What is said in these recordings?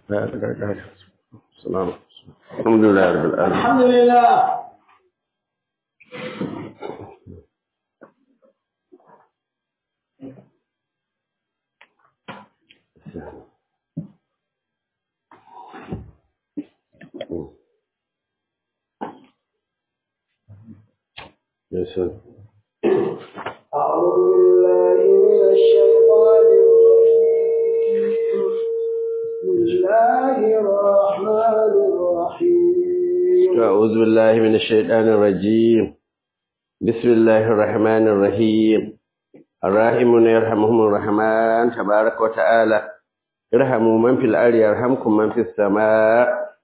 لا لا لا السلام الحمد لله رب العالمين الحمد لله Yes, sir. أعوذ بالله من الشيطان الرجيم بسم الله الرحمن الرحيم أعوذ بالله من الشيطان الرجيم بسم الله الرحمن الرحيم الراحمون يرحمهم الرحمن تبارك وتعالى ارحموا من في الأرض يرحمكم من في السماء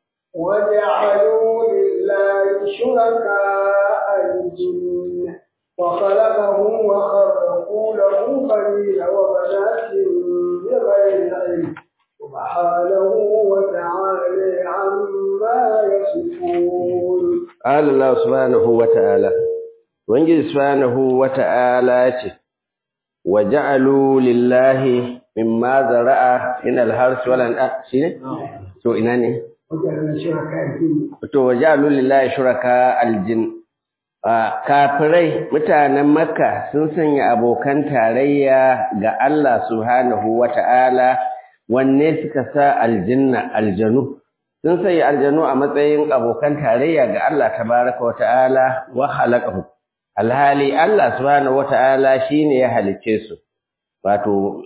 وجعلوا لله شركاء الجن وخلقهم وخرقوا له بنين وبنات بغير علم سبحانه وتعالى عما يصفون قال الله سبحانه وتعالى وانجي سبحانه وتعالى وجعلوا لله مما زرع من الحرث والأنعام شنو؟ تو ina ne? وجعلنا شركاء الجن to wajalu lillahi shuraka aljin kafirai mutanen makka sun sanya abokan tarayya ga Allah subhanahu wata'ala wanne suka sa aljinna aljanu sun sanya aljanu a matsayin abokan tarayya ga Allah tabaraka wata'ala wa khalaqahu alhali Allah subhanahu wata'ala shine ya halicce su wato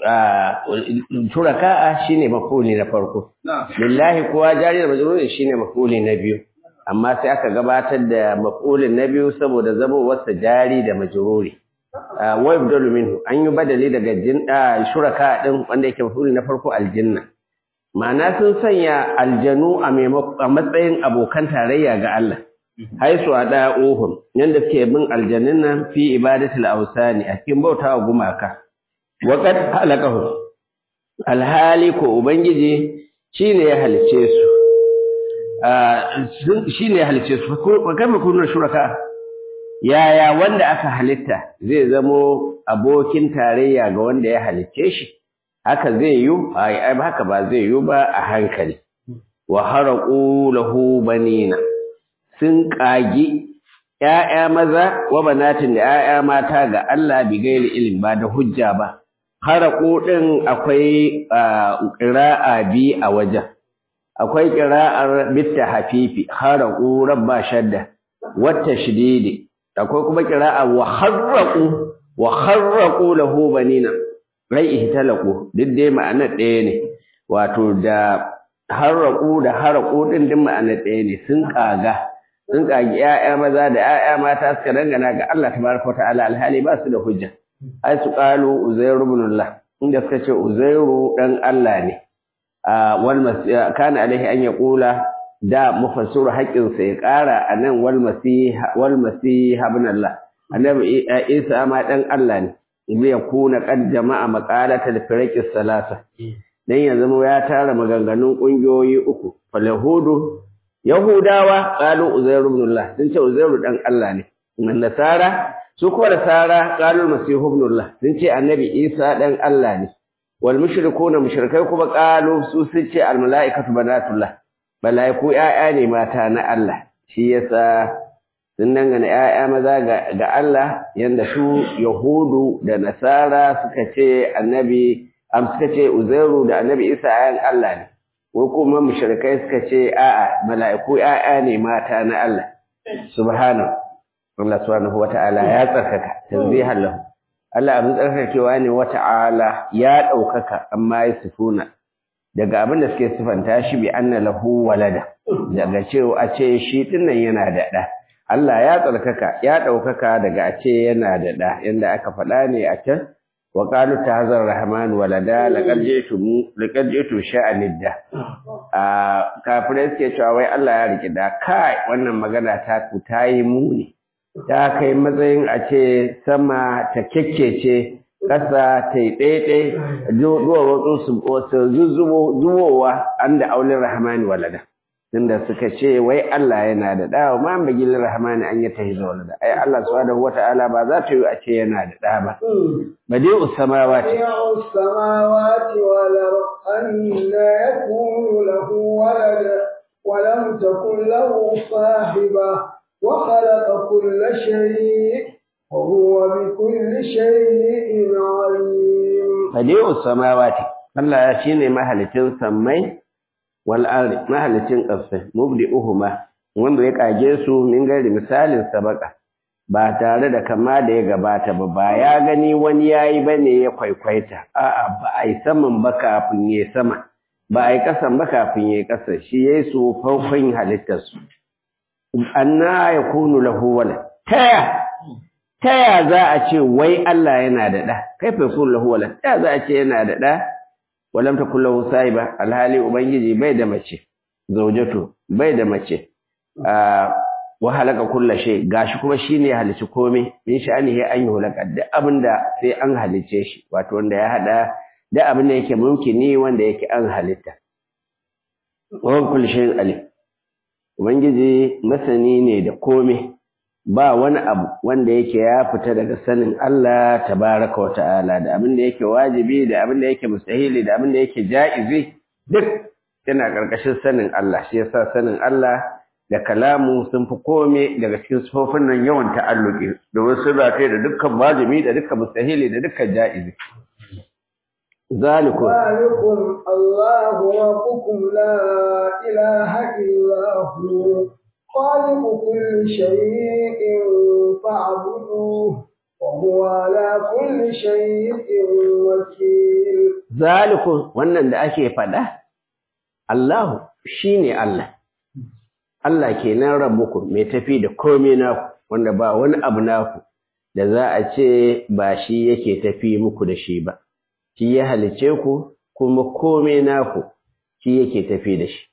shuraka'a shine mafuli na farko lillahi kuwa jari da majruri shine mafuli na biyu amma sai aka gabatar da mafulin na biyu saboda zabowarsa jari da majruri wa yabdalu minhu an yi badali daga jin shuraka din wanda yake mafuli na farko aljanna ma'ana sun sanya aljanu a matsayin abokan tarayya ga Allah haisu a da'uhum yanda suke bin aljannin nan fi ibadatul awsani a cikin bautawa gumaka Waƙad halakahu alhali ko Ubangiji shi ne ya halice su, shi ne ya halice su, kama kunar shuraka, yaya wanda aka halitta zai zamo abokin tarayya ga wanda ya halice shi, haka zai yi, ai haka ba zai yi ba a hankali. Wa haraƙu lahu banina, sun ƙagi ‘ya'ya maza wa banatin da ‘ya'ya mata ga Allah bi gairi ilim ba da hujja ba. haraƙo ɗin akwai ƙira'a bi a wajen akwai ƙira'ar bitta hafifi haraƙo rabba shadda wata shididi akwai kuma ƙira'a wa harraƙo wa harraƙo lahu banina rai ihtalaƙo duk dai ma'anar ɗaya ne wato da harraƙo da haraƙo ɗin duk ma'anar ɗaya ne sun ƙaga sun ƙagi ‘ya'ya maza da ‘ya'ya mata suka dangana ga Allah tabaraka wa ta'ala alhali ba su da hujja ai su qalu uzairu ibn Allah inda suka ce uzairu dan Allah ne wal kana alaihi an yaqula da mufassiru haƙƙin sa ya ƙara anan wal masih wal masih ibn Allah annabi Isa ma dan Allah ne ibi yakuna qad jama'a maqalatal firaqis salasa dan ya zama ya tara maganganun kungiyoyi uku falahudu yahudawa qalu uzairu ibn Allah sun ce uzairu dan Allah ne nasara su kuwa da sara qalul masihu ibnullah sun ce annabi isa dan Allah ne wal mushrikuna mushrikai kuma qalu su sun ce al malaikatu banatullah malaiku yaya ne mata na Allah shi yasa sun dangana yaya maza ga, ga Allah yanda su yahudu da nasara suka ce annabi am suka ce uzairu da annabi isa ayan Allah ne ko kuma mushrikai suka ce a'a malaiku yaya ne mata na Allah subhanahu Allah subhanahu wata'ala ya tsarkaka tanzihan lahu Allah abin tsarkakewa ne wata'ala ya ɗaukaka amma ya sifuna daga abin da suke sifanta shi bi anna lahu walada daga cewa a ce shi dinnan yana da ɗa Allah ya tsarkaka ya ɗaukaka daga a ce yana da ɗa yanda aka faɗa ne a can wa qalu tahzar rahman walada laqad ji'tu laqad ji'tu sha'anidda a kafirai suke cewa wai Allah ya riki da kai wannan magana ta ku tayi muni ta kai matsayin a ce sama ta kyakkece ƙasa ta yi ɗaiɗai zuwa wasu su zubowa an da aulin rahmani walada tunda suka ce wai Allah yana da ɗa ma an bagi rahmani an yi tahiza walada ai Allah subhanahu wata'ala ba za ta yi a ce yana da ɗa ba badi'u samawati بديع السماوات والأرض أن يكون له له ولد ولم تكن له صاحبة وخلق كل شيء وهو بكل شيء عليم badi'us samawati Allah ya shine mahalicin sammai wal ardi mahalicin ƙasai mubdi'uhuma wanda ya kage su min gari misalin sabaka ba tare da kama da ya gabata ba ba ya gani wani yayi bane ya kwaikwaita a'a ba ai saman ba kafin ya sama ba ai kasan ba kafin ya kasa shi yayi su farkon halittar su anna yakunu lahu walad taya taya za a ce wai Allah yana da da kaifa yakunu lahu walad taya za a ce yana da da walam takul lahu sahiba alhali ubangiji bai da mace zaujatu bai da mace wa halaka kulla shay gashi kuma shine halici komai min sha'anihi an yuhlaka duk abinda sai an halice shi wato wanda ya hada duk abinda yake mumkini wanda yake an halitta wa kulli shay'in alim ubangiji masani ne da komai ba wani abu wanda yake ya fita daga sanin Allah tabaraka wa ta'ala da abinda yake wajibi da abinda yake mustahili da abinda yake ja'izi duk yana karkashin sanin Allah shi yasa sanin Allah da kalamu sun fi kome daga cikin sufofin nan yawan ta'alluki domin sun rataye da dukkan wajibi da dukkan mustahili da dukkan ja'izi zalikum ذلكم الله ربكم لا إله إلا هو خالق كل شيء فاعبدوه وهو على كل شيء وكيل zalikum wannan da ake faɗa Allahu shine Allah Allah kenan rabbukum mai tafi da komai naku wanda ba wani abu naku da za a ce ba shi yake tafi muku da shi ba shi ya halice ku kuma komai naku shi yake tafi da shi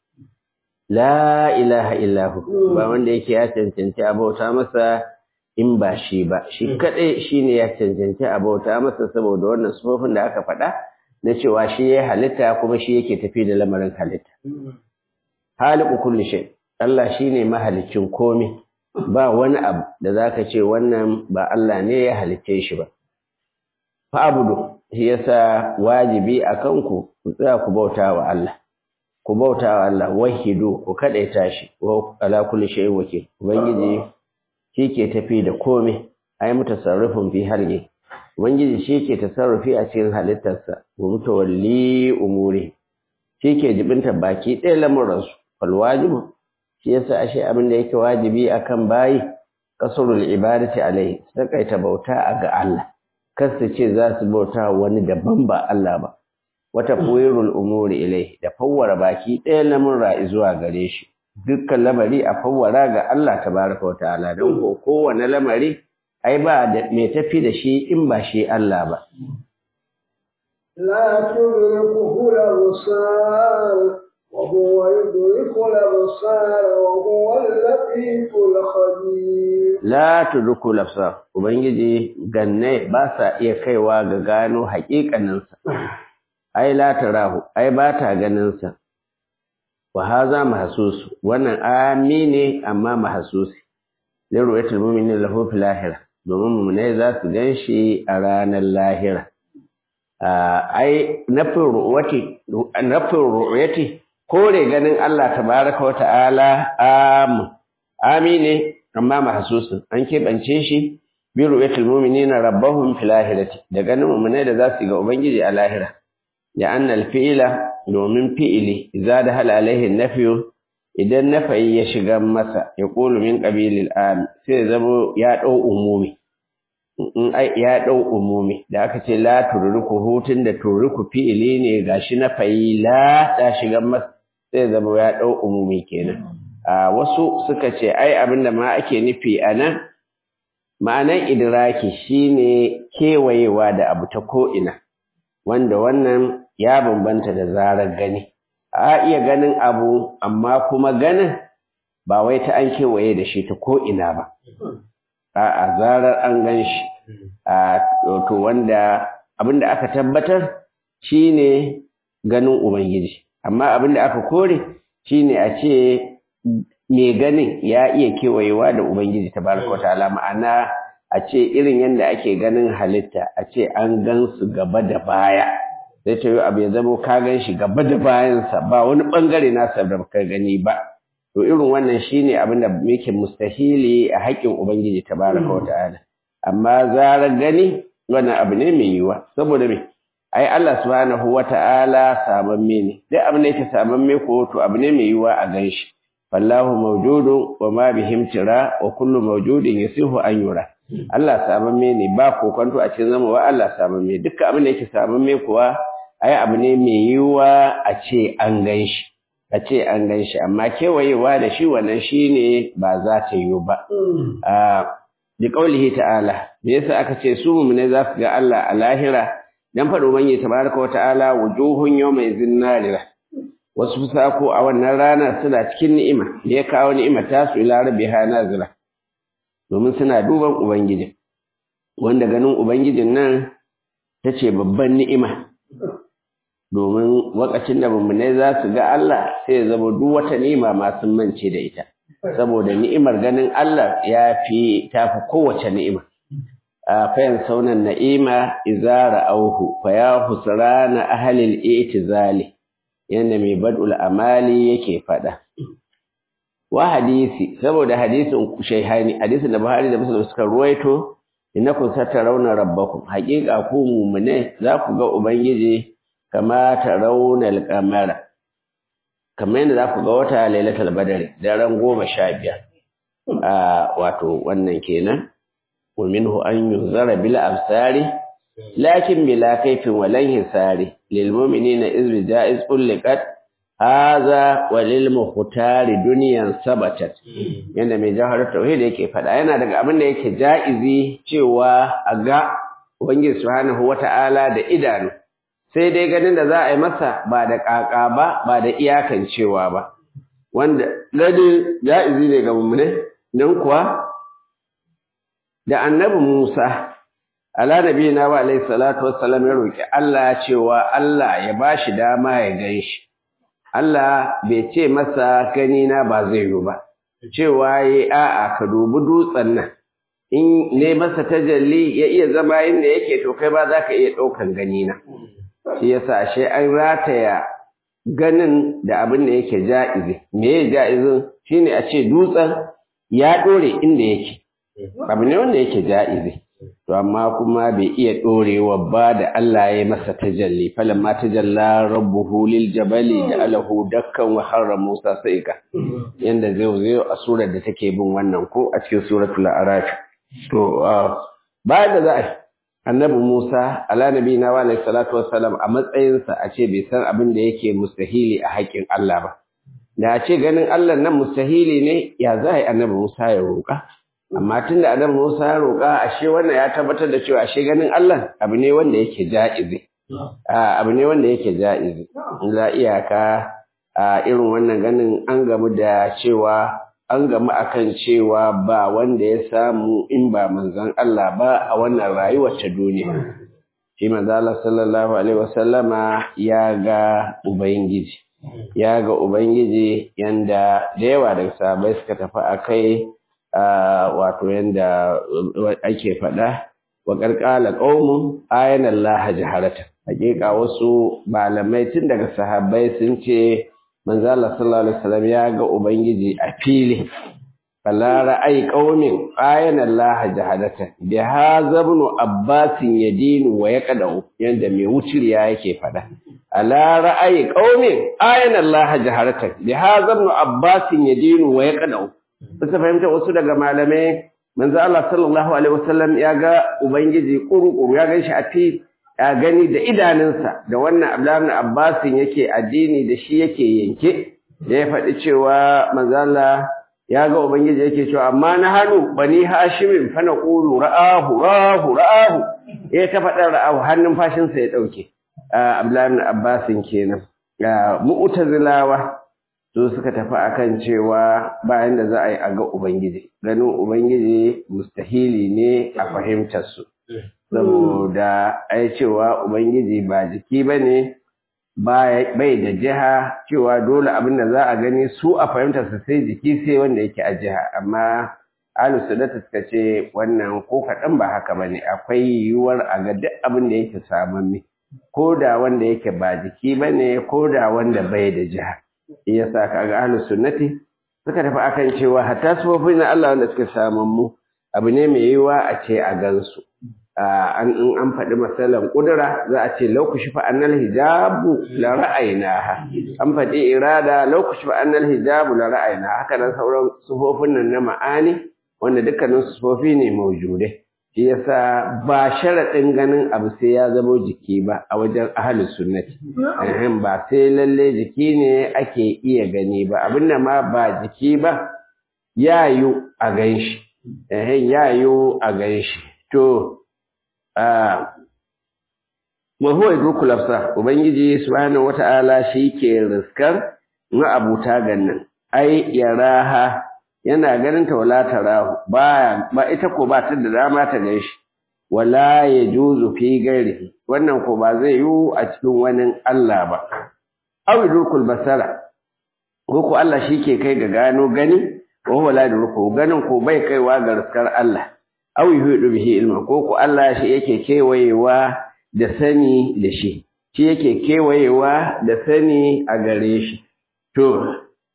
la ilaha illahu ba wanda yake ya cancanci a bauta masa in ba shi ba shi kadai shine ya cancanci a bauta masa saboda wannan sufofin da aka faɗa na cewa shi ya halitta kuma shi yake tafi da lamarin halitta haliku kulli shay Allah shine mahalicin komai ba wani abu da zaka ce wannan ba Allah ne ya halicce shi ba fa abudu shi yasa wajibi akan ku ku tsaya ku bauta wa Allah ku bauta wa Allah wahidu ku kadaita shi wa ala kulli shay'in wakil ubangiji shi ke tafi da komai ai mutasarrifin fi halqi ubangiji shi ke tasarrufi a cikin halittarsa wa mutawalli umuri shi ke jibinta baki ɗaya lamuransu fal wajibu shi yasa ashe abin da yake wajibi akan bayi kasrul ibadati alai sakaita bauta a ga Allah kar su ce za su bauta wani daban ba Allah ba wata fuwirul umuri ilai da fawwara baki ɗaya lamurra zuwa gare shi dukkan lamari a fawwara ga Allah tabaraka wa ta'ala don ko kowane lamari ai ba da mai tafi da shi in ba shi Allah ba لا تدركه الأبصار وهو يدرك الأبصار وهو اللطيف الخبير la tudruku lafsa ubangiji ganne ba sa iya kaiwa ga gano haƙiƙaninsa ai la tarahu ai ba ta ganinsa wa haza mahsus wannan amine amma mahsusi lirwayatul mu'minin lahu fil lahira domin mu'minai za su ganshi a ranar lahira ai nafin ru'yati nafin ru'yati kore ganin Allah tabaraka wa ta'ala am amine amma mahsusin an keɓance shi bi ru'yatul mu'minina rabbahum fil lahirati da ganin mu'minai da za su ga ubangiji a lahira da annal fi'ila domin fi'ili idza dahala alaihi nafyu idan nafayi ya shiga masa ya qulu min qabilil am sai zamo ya dau umumi in ya dau umumi da aka ce la turuku hutun da turuku fi'ili ne gashi nafayi la ta shiga masa sai zamo ya dau umumi kenan a wasu suka ce ai abinda ma ake nufi anan ma'anan idraki shine kewayewa da abu ta ko ina wanda wannan ya bambanta da zarar gani a iya ganin abu amma kuma ganin ba wai ta an kewaye da shi ta ko'ina ba a zarar an gan shi a to wanda abinda aka tabbatar shine ganin ubangiji amma abinda aka kore shine a ce mai ganin ya iya kewayewa da ubangiji tabaraka wa ta'ala ma'ana a ce irin yadda ake ganin halitta a ce an gan su gaba da baya sai ta yi abu ya zama ka gan shi gaba da bayansa ba wani bangare nasa da ka gani ba to irin wannan shine abin da yake mustahili a haƙƙin ubangiji tabaraka wa ta'ala amma zarar gani wannan abu ne mai yiwuwa saboda me ai Allah subhanahu wa ta'ala samamme ne duk abin da yake samamme ko to abu ne mai yiwuwa a gan shi fallahu mawjudun wa ma bihim tira wa kullu mawjudin yasihu an yura Allah samamme ne ba kokonto a cikin zama wa Allah samamme dukkan abin da yake samamme kuwa ai abu ne mai yiwuwa a ce an gan shi a ce an gan shi amma kewayewa da shi wannan shi ne ba za ta yiwu ba bi qaulihi ta'ala me yasa aka ce su mu'mine za su ga Allah a lahira dan faɗo manye tabaraka wa ta'ala wujuhun yawma zinnarira wasu fusako a wannan rana suna cikin ni'ima me ya kawo ni'ima ta su ila rabbiha nazira domin suna duban ubangiji wanda ganin ubangijin nan tace babban ni'ima domin wakacin da mummunai za su ga Allah sai ya zama duk wata ni'ima ma sun mance da ita saboda ni'imar ganin Allah ya fi tafi kowace ni'ima a fayan saunan na'ima izara auhu fa ya husrana ahlil i'tizali yanda mai bad'ul amali yake fada wa hadisi saboda hadisin shaihani hadisin da Buhari da Muslim suka ruwaito innakum satarawna rabbakum haqiqa ku mu'mine za ku ga ubangiji kama tarawna al-qamara kamar yadda za ku ga wata lailatul badri daren goma sha biyar a wato wannan kenan wa minhu an yunzara bil absari lakin bila kaifin walan hisari lil mu'minina iz jaiz ulqat hadha wa lil muhtari dunyan sabatat yanda mai jahar tauhid yake fada yana daga abin da yake jaizi cewa a ga ubangiji subhanahu wata'ala da idanu sai dai ganin da za a yi masa ba da ƙaƙa ba ba da iyakan cewa ba wanda gani ja'izi ne ga mummune don kuwa da annabi Musa ala nabiyina wa alayhi salatu wassalam ya roki Allah cewa Allah ya bashi dama ya gan shi Allah bai ce masa gani na ba zai yi ba cewa yi a'a ka dubi dutsen nan in ne masa tajalli ya iya zama inda yake to kai ba za ka iya ɗaukan gani na shi yasa ashe an rataya ganin da abin da yake ja'izi me ya ja'izin shine a ce dutsen ya dore inda yake abu ne wanda yake ja'izi to amma kuma bai iya dorewa ba da Allah ya masa tajalli falamma tajalla rabbuhu lil jabali ja'alahu dakkan wa harra Musa saika yanda zai zai a surar da take bin wannan ko a cikin suratul a'raf to bayan da za a annabi Musa ala nabiyina wa alayhi salatu wassalam a matsayinsa a ce bai san abin da yake mustahili a haƙƙin Allah ba da a ce ganin Allah nan mustahili ne ya za a yi annabi Musa ya roƙa amma tun da annabi Musa ya roƙa ashe wannan ya tabbatar da cewa ashe ganin Allah abu ne wanda yake ja'izi abu ne wanda yake ja'izi za iyaka a irin wannan ganin an gamu da cewa an gamu akan cewa ba wanda ya samu in ba manzon Allah ba a wannan rayuwar ta duniya shi manzo Allah sallallahu alaihi wasallama ya ga ubangiji ya ga ubangiji yanda da yawa daga sahabbai suka tafi akai wato yanda ake faɗa wa qarqala qaumun ayana Allah jaharata hakika wasu malamai tun daga sahabbai sun ce manzo Allah sallallahu alaihi wasallam ya ga ubangiji a fili fala ra'ayi qaumin ayana Allah jahadata bi hadha ibn abbas yadinu wa yaqadu yanda mai wuciriya yake fada ala ra'ayi qaumin ayana Allah jahadata bi hadha ibn abbas yadinu wa yaqadu bisa fahimta wasu daga malamai manzo Allah sallallahu alaihi wasallam ya ga ubangiji kurukuru ya ganshi a fili ya gani da idanunsa da wannan Abdullahi Abbasin yake addini da shi yake yanke da ya faɗi cewa manzala ya ga ubangiji yake cewa amma na hannu bani hashimin fa naqulu ra'ahu ra'ahu ra'ahu ya ta faɗa ra'ahu hannun fashin sa ya dauke Abdullahi Abbasin kenan mu'tazilawa su suka tafi akan cewa bayan da za a yi a ga ubangiji ganin ubangiji mustahili ne a fahimtar su saboda ai cewa ubangiji ba jiki bane bai da jiha cewa dole abin da za a gani su a fahimtar su sai jiki sai wanda yake a jiha amma ahlus sunnah suka ce wannan ko kaɗan ba haka bane akwai yiwuwar a ga duk abin da yake samamme ko da wanda yake ba jiki bane ko da wanda bai da jiha yasa kaga ahlus sunnati suka tafi akan cewa hatta sufofin na Allah wanda suka samun mu abu ne mai yiwa a ce a gansu an in an faɗi masalan ƙudura za a ce laukushi fa annal hijabu la ra'aynaha an faɗi irada laukushi fa annal hijabu la ra'ayna haka nan sauran sufofin nan na ma'ani wanda dukkanin sufofi ne maujude shi yasa ba sharaɗin ganin abu sai ya zama jiki ba a wajen ahlus sunnati ehem ba sai lalle jiki ne ake iya gani ba abinda ma ba jiki ba yayu a ganshi ehem yayu a ganshi to wa huwa yudrikul absar ubangiji subhanahu wata'ala shi ke riskar na abuta gannan ai yaraha yana ganin ta wala tarahu ba ba ita ko ba ta da dama ta ganshi wala yajuzu fi ghairihi wannan ko ba zai yi a cikin wani Allah ba aw yudrikul basara ko ko Allah shi ke kai ga gano gani wa huwa la yudriku ganin ko bai kaiwa ga riskar Allah aw yuhidu bihi ilma ko ko Allah shi yake kewayewa da sani da shi shi yake kewayewa da sani a gare shi to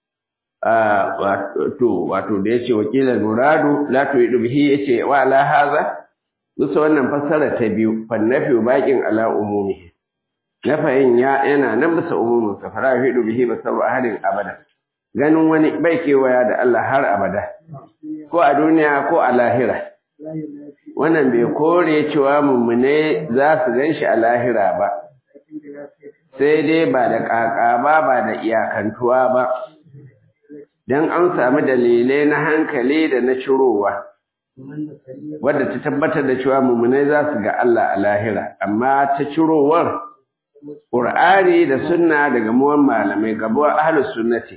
to wato da yace wakilan muradu la tuhidu bihi yace wa ala haza musa wannan fassara ta biyu fannafi baqin ala umumi nafayin ya yana nan bisa umumin sa fara yuhidu bihi basaru ahadin abada ganin wani bai kewaya da Allah har abada ko a duniya ko a lahira wannan bai kore cewa mummune za su gan shi a lahira ba sai dai ba da ƙaƙa ba ba da iyakantuwa ba don an sami dalilai na hankali da na cirowa wadda ta tabbatar da cewa mummune za su ga Allah a lahira amma ta cirowar ƙur'ani da sunna daga muwan malamai gabuwar ahlus sunnati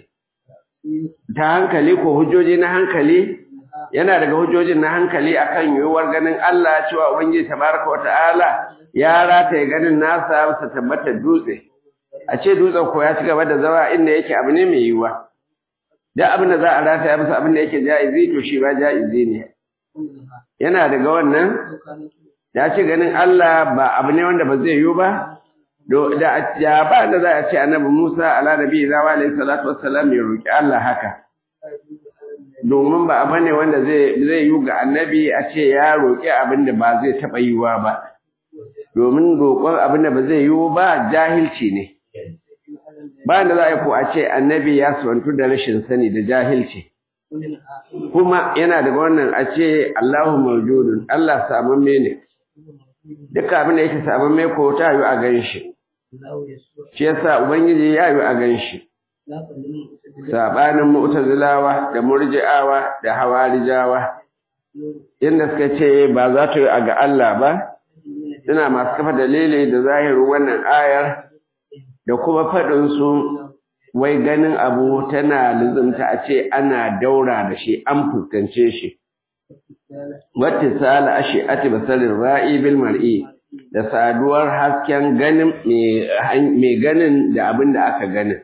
ta hankali ko hujjoji na hankali yana daga hujjojin na hankali akan yiwuwar ganin Allah cewa Ubangiji tabaraka wa ta'ala ya rataye ganin nasa masa tabbatar dutse a ce dutsen ko ya ci gaba da zama inda yake abu ne mai yiwuwa duk abin da za a rataya masa abin da yake ja'izi to shi ba ja'izi ne yana daga wannan ya ce ganin Allah ba abu ne wanda ba zai yiwu ba da ya ba da za a ce annabi Musa ala nabi zawa alayhi salatu wassalam ya roki Allah haka domin ba abu ne wanda zai yi ga annabi a ce ya roƙi abin da ba zai taɓa yiwa ba domin roƙon abin da ba zai yiwu ba jahilci ne ba da za a yi ko a ce annabi ya suwantu da rashin sani da jahilci kuma yana daga wannan a ce Allahu mawjudun Allah samamme ne duka abin da yake samamme ko ta yi a gan shi shi yasa ubangiji ya yi a gan shi sabanin mu'tazilawa da murji'awa da hawarijawa inda suka ce ba za ta yi a ga Allah ba suna masu kafa dalili da zahirin wannan ayar da kuma faɗin su wai ganin abu tana lizumta a ce ana daura da shi an fuskance shi wata sala ashe ati basarin ra'i bil mar'i da saduwar hasken ganin mai ganin da abin da aka ganin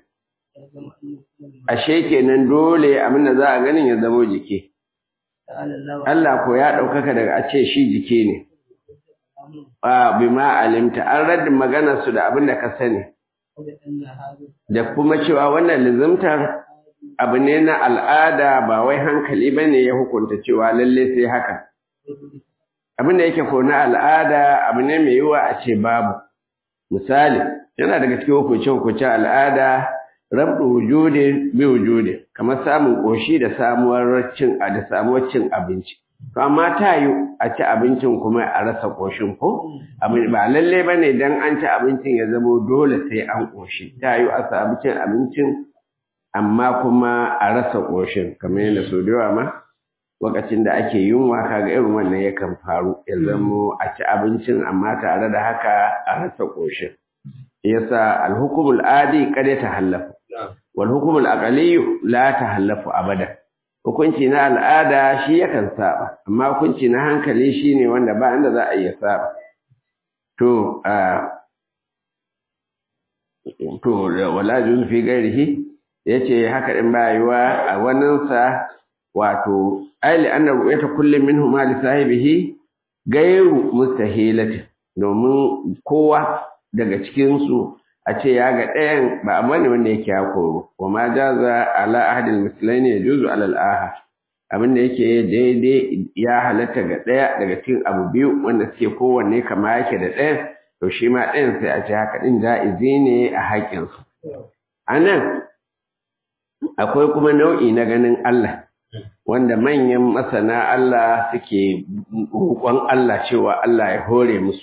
ashe kenan dole abin da za a ganin ya zamo jiki Allah ko ya ɗaukaka daga a ce shi jiki ne a bima alimta an raddin maganar su da abin da ka sani da kuma cewa wannan lizimtar abu ne na al'ada ba wai hankali ba ne ya hukunta cewa lalle sai haka abin da yake ko na al'ada abu ne mai yiwa a ce babu misali yana daga cikin hukunce-hukunce al'ada rabdu wujudi bi wujudi kamar samun koshi da samuwar cin da samuwar cin abinci to amma ta yi a ci abincin kuma a rasa koshin ko ba lalle bane dan an ci abincin ya zamo dole sai an koshi ta yi a samu cin abincin amma kuma a rasa koshin kamar yadda so da yawa ma lokacin da ake yunwa kaga irin wannan yakan faru ya zamo a ci abincin amma tare da haka a rasa koshin yasa alhukumul adi kada ta hallafa wal hukumul aqaliyu la tahallafu abada hukunci na al'ada shi yakan saba amma hukunci na hankali shine wanda ba inda za a iya saba to a to wala juz fi gairihi yace haka din ba yiwa a wannan sa wato ayli anna ru'yata kullin minhum li sahibihi gairu mustahilati domin kowa daga cikinsu a ce ya ga ɗayan ba amma ne wanda yake ya koro wa ma jaza ala ahadil mislaini yajuzu ala al-ahad abin da yake daidai ya halatta ga ɗaya daga cikin abu biyu wanda suke kowanne kama yake da ɗayan to shi ma ɗayan sai a ce haka ɗin ja'izi ne a haƙƙinsu a nan akwai kuma nau'i na ganin Allah wanda manyan masana Allah suke roƙon Allah cewa Allah ya hore musu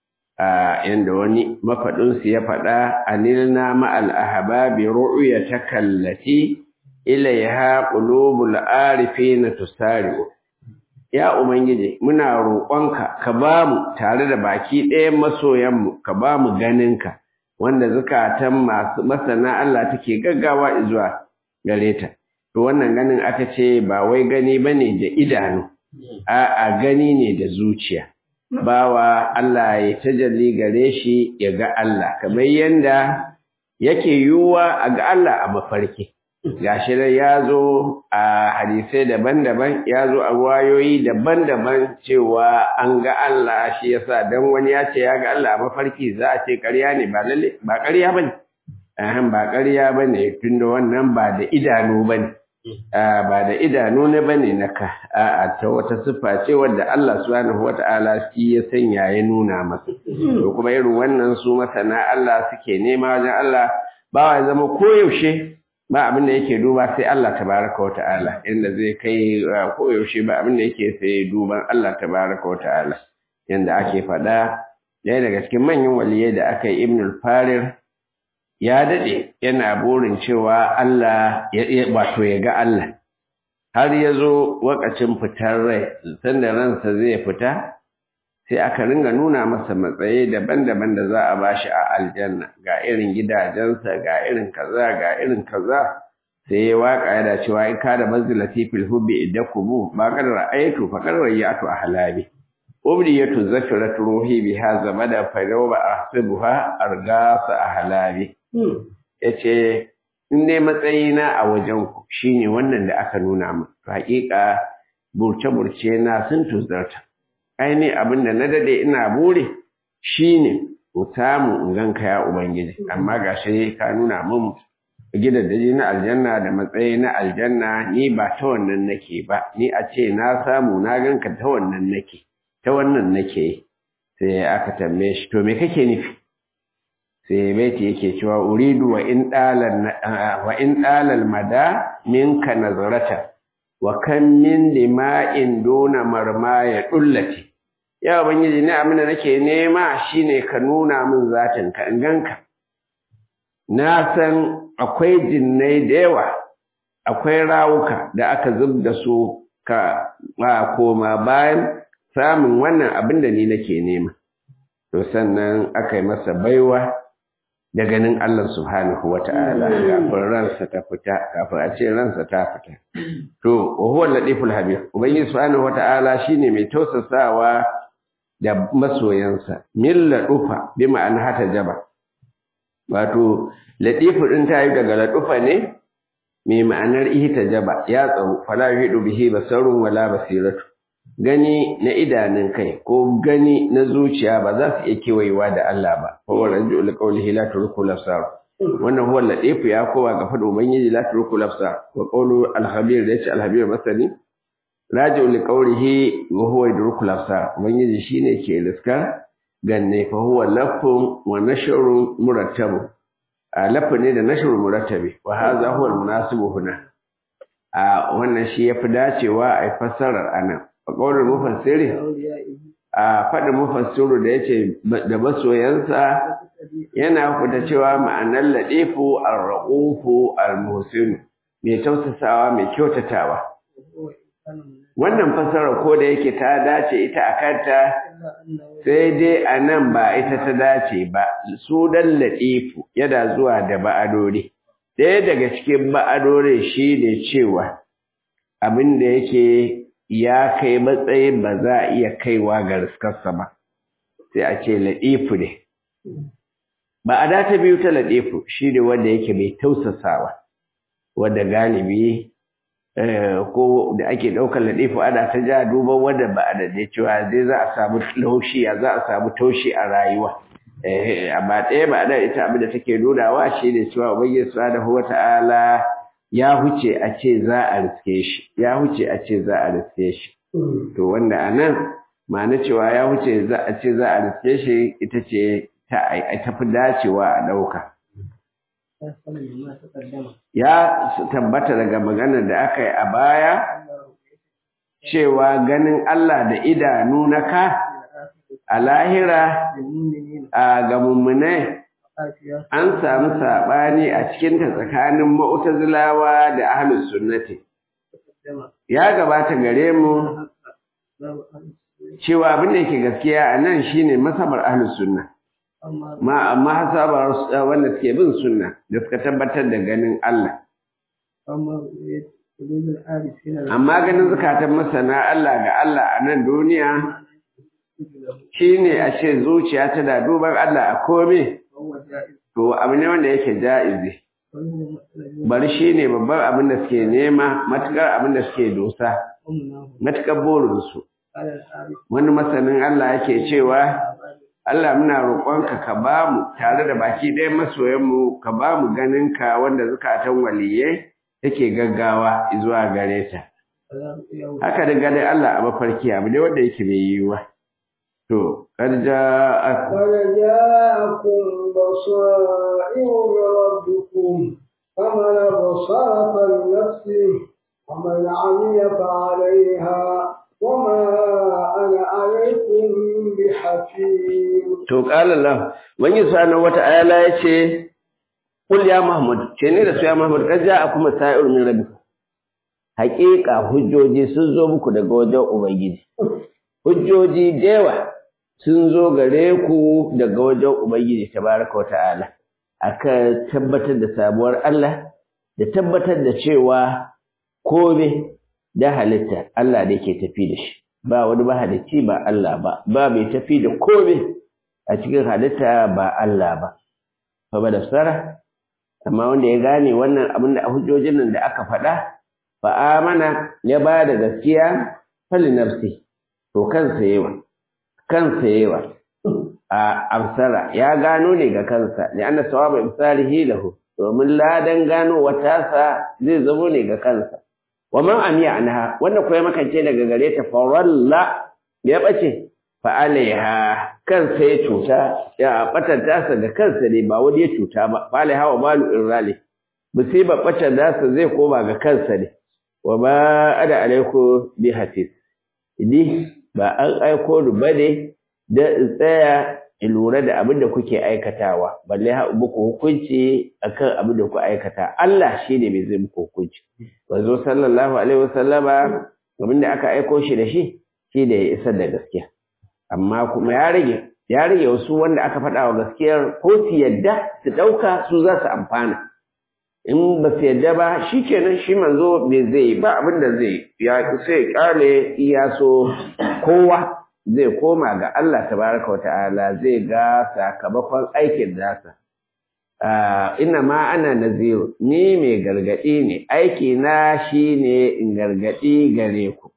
a yanda wani mafaɗinsu ya faɗa anilna ma'al ahbabi ru'ya takallati ilaiha qulubul arifina tusari'u ya ubangiji muna roƙonka ka bamu tare da baki ɗayan masoyanmu ka bamu ganinka wanda zukatan masu masana Allah take gaggawa zuwa gare ta to wannan ganin aka ce ba wai gani bane da idanu a'a gani ne da zuciya bawa Allah ya tajalli gare shi ya ga Allah kamar yanda yake yiwuwa a ga Allah a mafarki gashi dai ya zo a hadisai daban-daban ya zo a wayoyi daban-daban cewa an ga Allah shi yasa dan wani ya ce ya ga Allah a mafarki za a ce ƙarya ne ba lalle ba ƙarya bane ahan ba ƙarya bane tunda wannan ba da idanu bane ba da idanu ne bane naka a ta wata siffa ce wadda Allah subhanahu wata'ala shi ya sanya ya nuna masa to kuma irin wannan su masana Allah suke nema wajen Allah ba ya zama koyaushe ba abin da yake duba sai Allah tabaraka wata'ala inda zai kai koyaushe ba abin da yake sai duban Allah tabaraka wata'ala yanda ake faɗa ɗaya daga cikin manyan waliyai da aka yi ibnul farir ya daɗe yana burin cewa Allah wato ya ga Allah har ya zo wakacin fitar rai sanda ransa zai fita sai aka ringa nuna masa matsayi daban-daban da za a bashi a aljanna ga irin gidajensa ga irin kaza ga irin kaza sai ya waka yana cewa in kada manzilati fil hubbi idakubu ba kad ra'aytu fa kad ra'aytu ahlabi ubdiyatu zafirat ruhi biha zamada fa yawma ahsibuha argasa ahlabi yace in dai matsayina a wajen ku shine wannan da aka nuna min haƙiƙa burce-burce na sun tuzarta aini abin da na dade ina bure shine in samu in ganka ya ubangiji amma gashi ka nuna min gidaje na aljanna da matsayi na aljanna ni ba ta wannan nake ba ni a ce na samu na ganka ta wannan nake ta wannan nake sai aka tambaye shi to me kake nufi sai baiti yake cewa uridu wa in dalal wa in dalal mada minka nazarata wa kan min lima'in duna marma ya dullati ya ubangiji ne abin da nake nema shine ka nuna min zatin ka in ganka na san akwai jinnai da yawa akwai rawuka da aka zub da su ka ba koma bayan samun wannan abin da ni nake nema to sannan aka yi masa baiwa da ganin Allah subhanahu wa ta'ala kafin ransa ta fita kafin a ce ransa ta fita to wa huwa latiful habib ubangiji subhanahu wa ta'ala shine mai tausasawa da masoyansa milla dufa bi ma'ana hata jaba wato latifu din ta yi daga ladufa ne mai ma'anar ihtajaba ya tsaro fala yuhidu bihi basarun wala basiratu gani na idanun kai ko gani na zuciya ba za su iya kewayewa da Allah ba fa wa rajul qawlihi la turku lafsar wannan huwa latifu ya kowa ga fado ubangiji la turku lafsar wa qawlu al-habir da yace al-habir masani rajul qawlihi wa huwa yudruku lafsar ubangiji shine ke riska ganne fa huwa lafun wa nashrun murattabu a lafa ne da nashrun murattabi wa hadha huwa al-munasibu huna a wannan shi yafi dacewa a fassarar anan a ƙaunar mufassiri a faɗin mufassiru da ya ce da masoyansa yana fita cewa ma'anar laɗefu al-raƙufu al-muhsinu mai tausasawa mai kyautatawa wannan fassara ko da yake ta dace ita a kanta sai dai a nan ba ita ta dace ba su dan laɗefu yana zuwa da ba'adori ɗaya daga cikin ba'adorin shi ne cewa abin da yake ya kai matsayin ba za a iya kaiwa ga riskarsa ba sai a ce laɗifu ne ba a data biyu ta laɗifu shi ne wanda yake mai tausasawa wanda galibi ko da ake ɗaukar laɗifu ana ta ja duban wanda ba a daɗe cewa zai za a samu laushi za a samu taushi a rayuwa eh amma ɗaya ba da ita abin da take nunawa shi ne cewa ubangiji subhanahu wata'ala ya huce a ce za a riske shi ya huce a ce za a riske shi to wanda anan ma'ana cewa ya huce za a ce za a riske shi ita ce ta tafi dacewa a ɗauka ya tabbata daga maganar da aka yi a baya cewa ganin Allah da idanu na ka a lahira a ga mummunai an samu saɓani a cikinta tsakanin ma'utazilawa da ahlus sunnati ya gabata gare mu cewa abin da yake gaskiya a nan shine masabar ahlus sunna ma amma hasabar wanda suke bin sunna da suka tabbatar da ganin Allah amma ganin zukatan masana Allah ga Allah a nan duniya shine a ce zuciya tana duban Allah a kome to abu ne wanda yake ja'izi bari shine babban abin da suke nema matukar abin da suke dosa matukar burinsu wani masanin Allah yake cewa Allah muna roƙonka ka ba mu tare da baki ɗaya masoyanmu ka ba mu ganinka wanda zukatan waliyai take gaggawa zuwa gare ta. Haka da ganin Allah a mafarki abu ne wanda yake mai yiwuwa. To, kad ja'akum قد جاءكم بصائر من ربكم فمن أبصر فلنفسه ومن عمي فعليها وما أنا عليكم بحفيظ to qala Allah wani subhanahu wata'ala yace Kul ya Muhammad ce ne da su ya Muhammad kad ja'akum sa'ir min rabbikum haƙiƙa hujjoji sun zo muku daga wajen ubangiji hujjoji dewa sun zo gare ku daga wajen ubangiji tabaraka wa ta'ala aka tabbatar da sabuwar Allah da tabbatar da cewa kome da halitta Allah da yake tafi da shi ba wani mahalicci ba Allah ba ba mai tafi da kome a cikin halitta ba Allah ba fa ba da sara amma wanda ya gane wannan abin da hujjojin nan da aka faɗa fa amana ya ba da gaskiya fali nafsi to kansa yawa kansa yawa a amsara ya gano ne ga kansa ne anna sawaba imsalihi lahu domin ladan gano watasa zai zamo ne ga kansa wa man amiya anha wanda ko ya makance daga gare ta faralla ya bace fa alaiha kansa ya cuta ya batanta sa da kansa ne ba wani ya cuta ba fa alaiha wa malu irrali musiba batan nasa zai koma ga kansa ne wa ma ada alaiku bi hafiz idi ba an aiko ni bane da in tsaya in lura da abin da kuke aikatawa balle ha muku hukunci akan abin da ku aikata Allah shine mai zai muku hukunci manzo sallallahu alaihi wasallama abin da aka aiko shi da shi shi da ya isar da gaskiya amma kuma ya rage ya rage wasu wanda aka faɗa wa gaskiyar ko su yadda su ɗauka su za su amfana in ba su yadda ba shi kenan shi manzo me zai ba abin da zai ya sai kale iya so kowa zai koma ga Allah tabaraka wa ta'ala zai ga sakamakon aikin nasa ina ma ana naziru ni mai gargadi ne aiki na shine in gargadi gare ku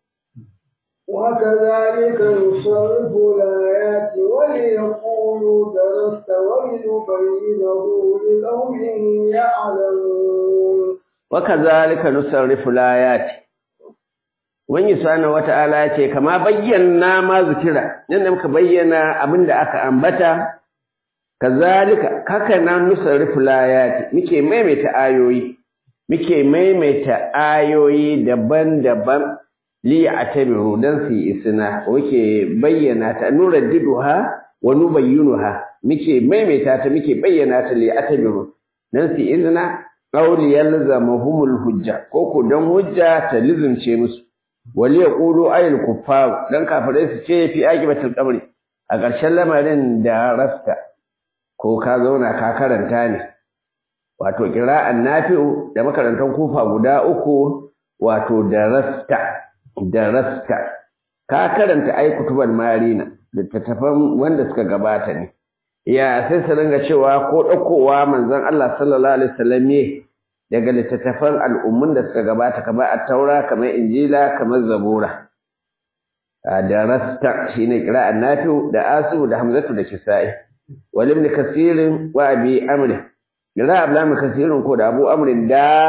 وكذلك نصرف الآيات وليقولوا درست ولنبينه لقوم يعلمون وكذلك نصرف الآيات Wani subhanahu wata'ala ya ce kama bayyana ma zikira yadda muka bayyana abin da aka ambata kazalika haka nan nusarrifu layati muke maimaita ayoyi muke maimaita ayoyi daban-daban li atabiru dan su isna muke bayyana ta nuraddiduha wa nubayyinuha muke maimaita ta muke bayyana ta li atabiru dan su izna qawli yalzamuhumul hujja ko ko dan hujja ta lizumce musu wali yaqulu ayil kuffar dan kafirai su ce fi aqibatul qabri a ƙarshen lamarin da rasta ko ka zauna ka karanta ne wato qira'an nafi'u da makarantan kufa guda uku wato da rasta da rasta ka karanta ai kutuban marina littattafan wanda suka gabata ne ya sai su ringa cewa ko ɗaukowa manzon Allah sallallahu alaihi wasallam ne daga littattafan al'ummun da suka gabata kamar at-taura kamar injila kamar zabura da rasta shine qira'an nafi'u da asu da hamzatu da kisa'i wal ibn kasirin wa abi amr qira'a ablam kasirin ko da abu amr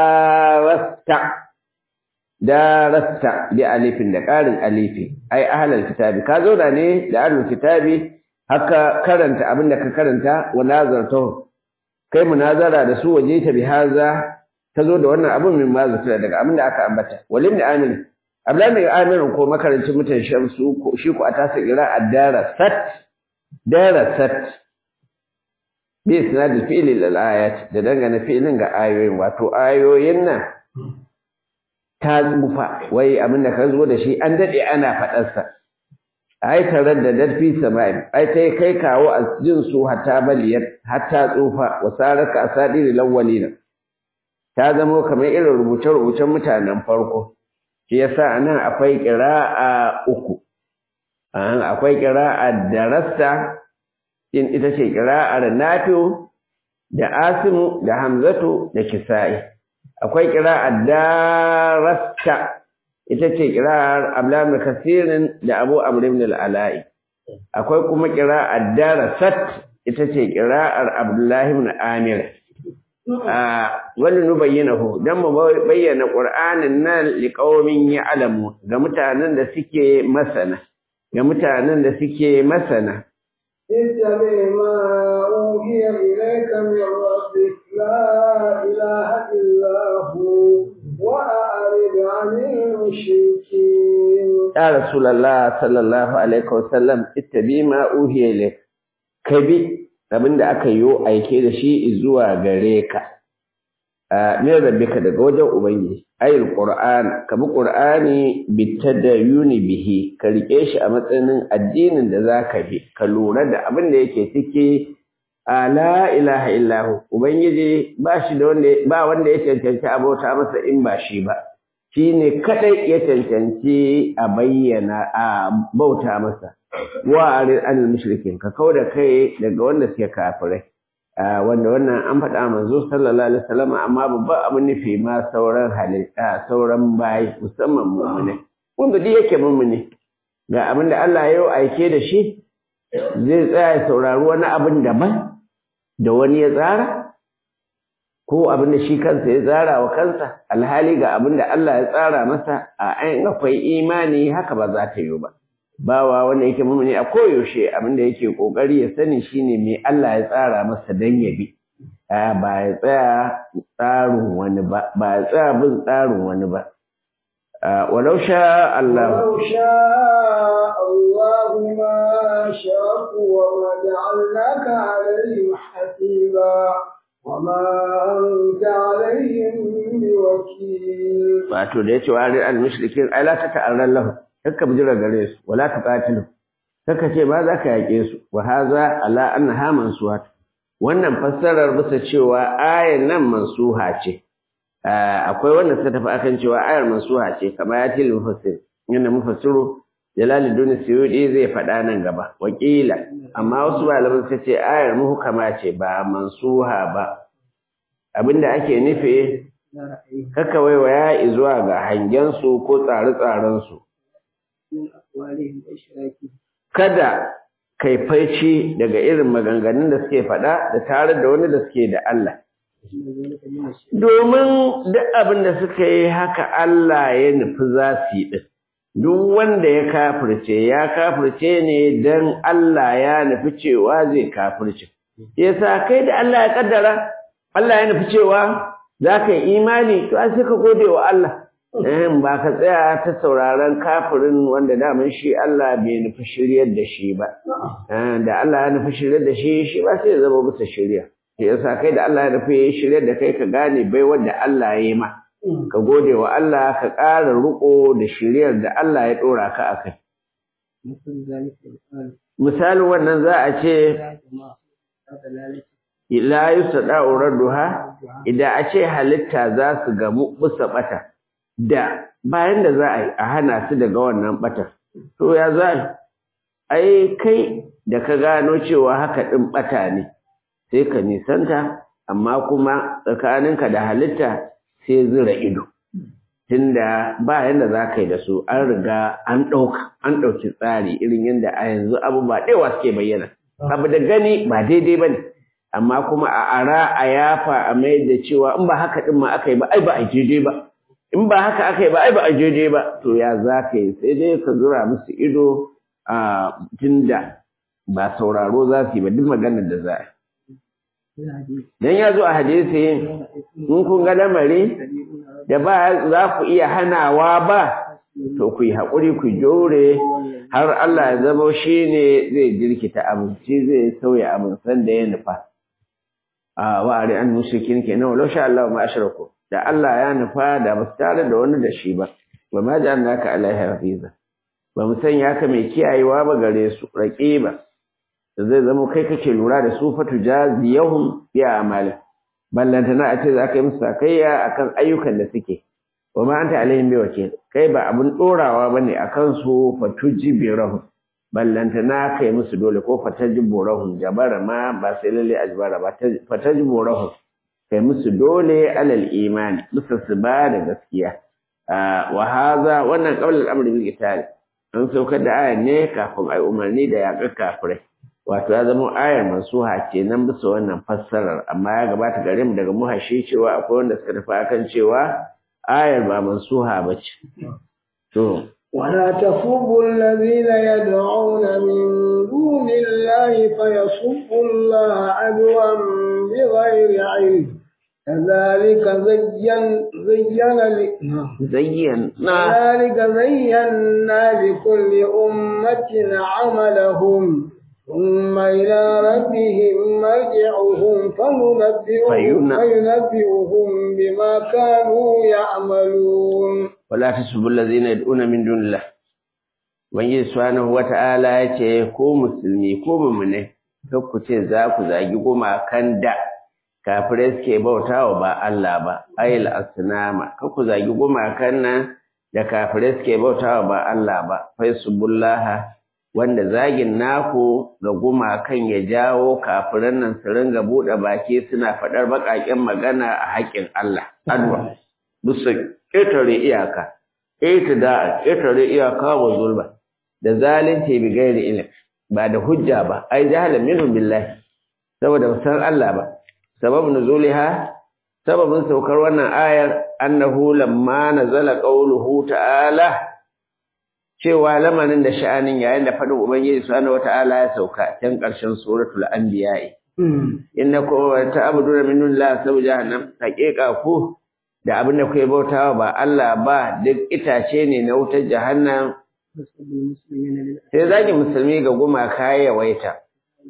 darasta darasta bi alifin da ƙarin alifi ai ahlul kitabi ka zo da ne da ahlul kitabi haka karanta abin da ka karanta wa nazarta kai munazara da su waje ta bihaza ta zo da wannan abin min mazata daga abin da aka ambata walim da amin abdullahi mai amirin ko makarancin mutan shamsu ko shi ko a tasa kira addara sat dara sat bi sanadil fi'li lil ayat da dangane fi'lin ga ayoyin wato ayoyin nan ta tsufa wai abin da ka zo da shi an dade ana faɗarsa ai tare da darfi samai ai ta kai kawo a jin su hatta baliyar hatta tsufa wa saraka asadiri lawwalina ta zamo kamar irin rubuce rubucen mutanen farko shi yasa anan akwai qira'a uku an akwai qira'a darasta in ita ce qira'ar nafi'u da asimu da hamzatu da kisa'i akwai qira'ar darasta ita ce ƙira'ar Abdullahi Kasirin da Abu Amr ibn al-Ala'i akwai kuma ƙira'ar Darasat ita ce ƙira'ar Abdullahi ibn Amir a wani nu bayyanahu dan mu bayyana Qur'anin nan liqaumin ya'lamu ga mutanen da suke masana ga mutanen da suke masana اتبع ما أوحي إليك من ربك لا إله إلا هو وأعرض عن المشركين يا رسول الله صلى الله عليه وسلم اتبع ما أوحي إليك كبي abin da aka yi aike da shi zuwa gare ka a ne rabbika daga wajen ubangiji ayil qur'an ka bi qur'ani bitadayuni bihi ka rike shi a matsayin addinin da zaka bi ka lura da abin da yake ciki a la ilaha illahu ubangiji ba shi da wanda ba wanda ya cancanci abota masa in ba shi ba shi ne kadai ya cancanci a bayyana a bauta masa wa arid anil mushrikin ka kauda kai daga wanda suke kafirai wanda wannan an faɗa manzo sallallahu alaihi wasallam amma babban abin nufi ma sauran halitta sauran bayi musamman mu'mini wanda duk yake mu'mini ga abin da Allah ya yi aike da shi zai tsaya saurari wani abin daban da wani ya tsara ko abin da shi kansa ya tsara wa kansa alhali ga abin da Allah ya tsara masa a ayin akwai imani haka ba za ta yi ba bawa wanda yake mumuni a koyaushe abin da yake kokari ya sani shine me Allah ya tsara masa dan ya bi ba ya tsaya tsarin wani ba ba ya tsaya bin tsarin wani ba walau sha Allah ولو شاء الله ما شركوا وما جعلناك عليهم حسيبا وما أنت عليهم بوكيل wato da yace wa al-mushrikin ai la ta ta'arran lahu kakka bijira gare su wala tuqatilu kakka ce ba za ka yake su wa haza ala annaha mansuhat wannan fassarar bisa cewa ayan nan mansuha ce akwai wanda suka tafi akan cewa ayar mansuha ce kamar ya til mufassir yana mufassiru Jalaluddin Suyudi zai faɗa nan gaba wakila amma wasu malaman suka ce ayar muhkama ce ba mansuha ba abinda ake nufi kaka waiwaya zuwa ga hangen su ko tsare-tsaren su kada kai faici daga irin maganganun da suke faɗa da tare da wani da suke da Allah. Domin duk abin da suka yi haka Allah ya nufi za su yi ɗin. Duk wanda ya kafirce, ya kafirce ne don Allah ya nufi cewa zai kafirce. Yasa kai da Allah ya kaddara, Allah ya nufi cewa za ka yi imani, to sai ka gode wa Allah. in ba ka tsaya ta sauraron kafirin wanda daman shi Allah bai nufi shiryar da shi ba da Allah ya nufi shiryar da shi shi ba sai ya zama bisa shirya shi yasa kai da Allah ya nufi shiryar da kai ka gane bai wanda Allah ya yi ma ka gode wa Allah ka ƙara riƙo da shiryar da Allah ya ɗora ka a kai misalin wannan za a ce la yustada'u radduha idan a ce halitta za su gamu bisa bata da bayan da za a yi a hana su daga wannan batar to ya za ai kai da ka gano cewa haka ɗin ɓata ne sai ka nisanta amma kuma tsakaninka da halitta sai zira ido tunda ba yanda za ka yi da su an riga an ɗauka an ɗauki tsari irin yadda a yanzu abubuwa ɗewa suke bayyana abu da gani ba daidai ba ne amma kuma a ara a yafa a mai da cewa in ba haka din ma aka yi ba ai ba a daidai ba in ba haka aka yi ba ai ba a daidai ba to ya za ka yi sai dai ka zura musu ido a tunda ba sauraro za su yi ba duk maganar da za a yi dan ya zo a hadisi in kun ga lamari da ba za ku iya hanawa ba to ku yi haƙuri ku jore har Allah ya zama shi ne zai jirkita abinci zai sauya abin san da ya nufa a wa'ari an mushrikin kenan walau sha Allah ma ashraku da Allah ya nufa da ba su tare da wani da shi ba ba ma ja'alnaka alaihi hafiza ba mu sanya ka mai kiyayewa ba gare su raqiba da zai zama kai kake lura da su fatu jaziyahum bi amali ballantana a ce za ka yi musu sakayya akan ayyukan da suke wa ma anta alaihim bi wakil kai ba abun dorawa bane akan su fatujibirahum ballantana kai musu dole ko fatajiburahum jabara ma ba sai lalle ajbara ba fatajiburahum kai musu dole alal imani musu su ba da gaskiya wa hadha wannan qawl al-amr bil qital an saukar da ayar ne kafin ai umarni da yaƙar kafirai wato ya zama ayar mansuha kenan bisa wannan fassarar amma ya gabata gare mu daga muhashi cewa akwai wanda suka tafi akan cewa ayar ba mansuha bace to ولا تسبوا الذين يدعون من دون الله فيسبوا الله عدوا بغير علم كذلك زين زين زينا كذلك زينا لكل أمة عملهم ثم إلى ربهم مرجعهم فينبئهم, فينا- فينبئهم بما كانوا يعملون wala tasubbu allazina yad'una min dunillah ubangiji subhanahu wata'ala yace ko musulmi ko mu'mine kar ku ce za ku zagi gumakan da kafirai suke bautawa ba Allah ba ayil asnama kar ku zagi gumakan nan da kafirai suke bautawa ba Allah ba faisubullaha wanda zagin naku ga gumakan ya jawo kafiran nan su ringa buɗe baki suna faɗar baƙaƙen magana a haƙƙin Allah adwa bisa ƙetare iyaka da ƙetare iyaka wa zulma da zalunci bi gairi ilm ba da hujja ba ai jahalan minhum billahi saboda san Allah ba sababun nuzuliha sababin saukar wannan ayar annahu lamma nazala qawluhu ta'ala cewa lamarin da sha'anin yayin da faɗin ubangiji subhanahu wata'ala ya sauka can ƙarshen suratul anbiya innakum ta'buduna min dunillahi sabu jahannam haqiqa ku da abin da kuke bautawa ba Allah ba duk itace ne na wutar jahannam sai zagi musulmi ga gumaka ya yawaita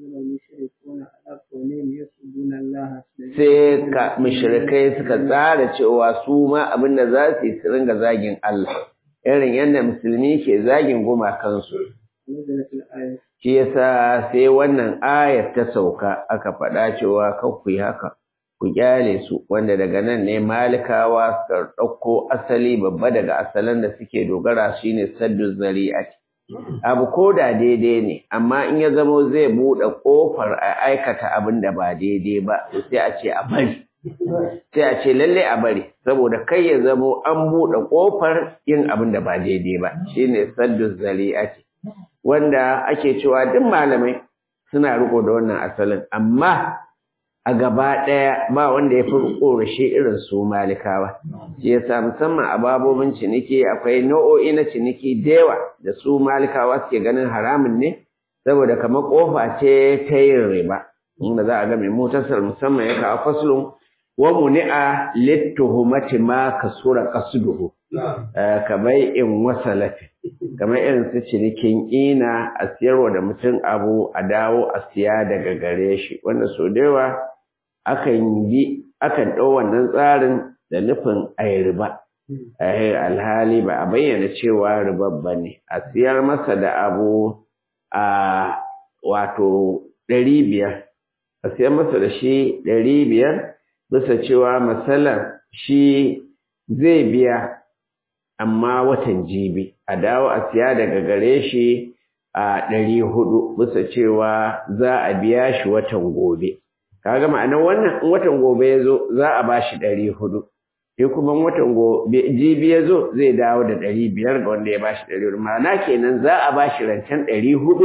sai ka mushrikai suka tsara cewa su ma abin da za su yi su ringa zagin Allah irin yadda musulmi ke zagin gumakansu shi yasa sai wannan ayar ta sauka aka faɗa cewa kan ku yi haka ku kyale su wanda daga nan ne malikawa suka ɗauko asali babba daga asalan da suke dogara shine saddu zari'ati abu ko da daidai ne amma in ya zamo zai buɗe ƙofar a aikata abin da ba daidai ba sai a ce a bari sai a ce lalle a bari saboda kai ya zamo an buɗe ƙofar yin abin da ba daidai ba shine saddu zari'ati wanda ake cewa duk malamai suna riko da wannan asalin amma a gaba ɗaya ba wanda ya fi ƙorashe irin su malikawa shi yasa musamman a babobin ciniki akwai nau'o'i na ciniki da yawa da su malikawa suke ganin haramun ne saboda kamar ƙofa ce ta yin riba inda za a ga mai motasar musamman ya kawo faslun wa muni'a littuhumati ma kasura qasduhu kamar in wasalati kamar irin su cinikin ina a siyarwa da mutum abu a dawo a siya daga gare shi wanda so da yawa akan yi akan ɗau wannan tsarin da nufin a yi riba alhali ba a bayyana cewa riba ba ne a siyar masa da abu a wato ɗari biyar a siyar masa da shi ɗari biyar bisa cewa matsalar shi zai biya amma watan jibi a dawo a siya daga gare shi a ɗari hudu bisa cewa za a biya shi watan gobe kaga ma'anar wannan in watan gobe ya zo za a ba shi ɗari hudu sai kuma watan gobe jibi ya zo zai dawo da ɗari biyar ga wanda ya ba shi ɗari hudu ma'ana kenan za a ba shi rancen ɗari hudu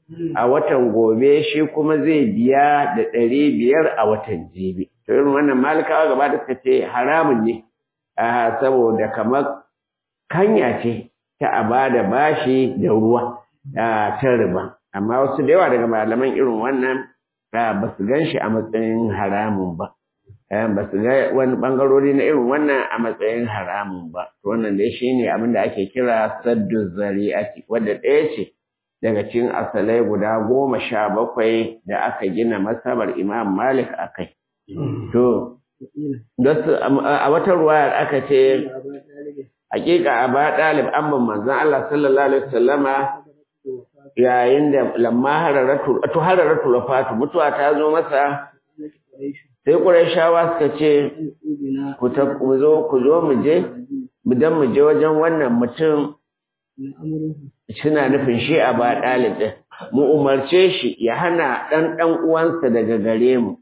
a watan gobe shi kuma zai biya da ɗari biyar a watan jibi to irin wannan malikawa gaba da suka ce haramun ne a saboda kamar kanya ce ta a ba da bashi da ruwa ta riba amma wasu da yawa daga malaman irin wannan ba su gan shi a matsayin haramun ba ba su ga wani bangarori na irin wannan a matsayin haramun ba wannan dai shi ne abin da ake kira saddu zari'ati wadda ɗaya ce daga cikin asalai guda goma sha bakwai da aka gina masabar imam malik a kai to a wata ruwayar aka ce hakika a ba ɗalib amman manzan Allah sallallahu alaihi wasallama yayin da lamma hararatu to hararatu lafatu mutuwa ta zo masa sai Qurayshawa suka ce ku ta ku zo ku zo mu je dan mu je wajen wannan mutum suna nufin shi a ba ɗalib din mu umarce shi ya hana ɗan ɗan uwansa daga gare mu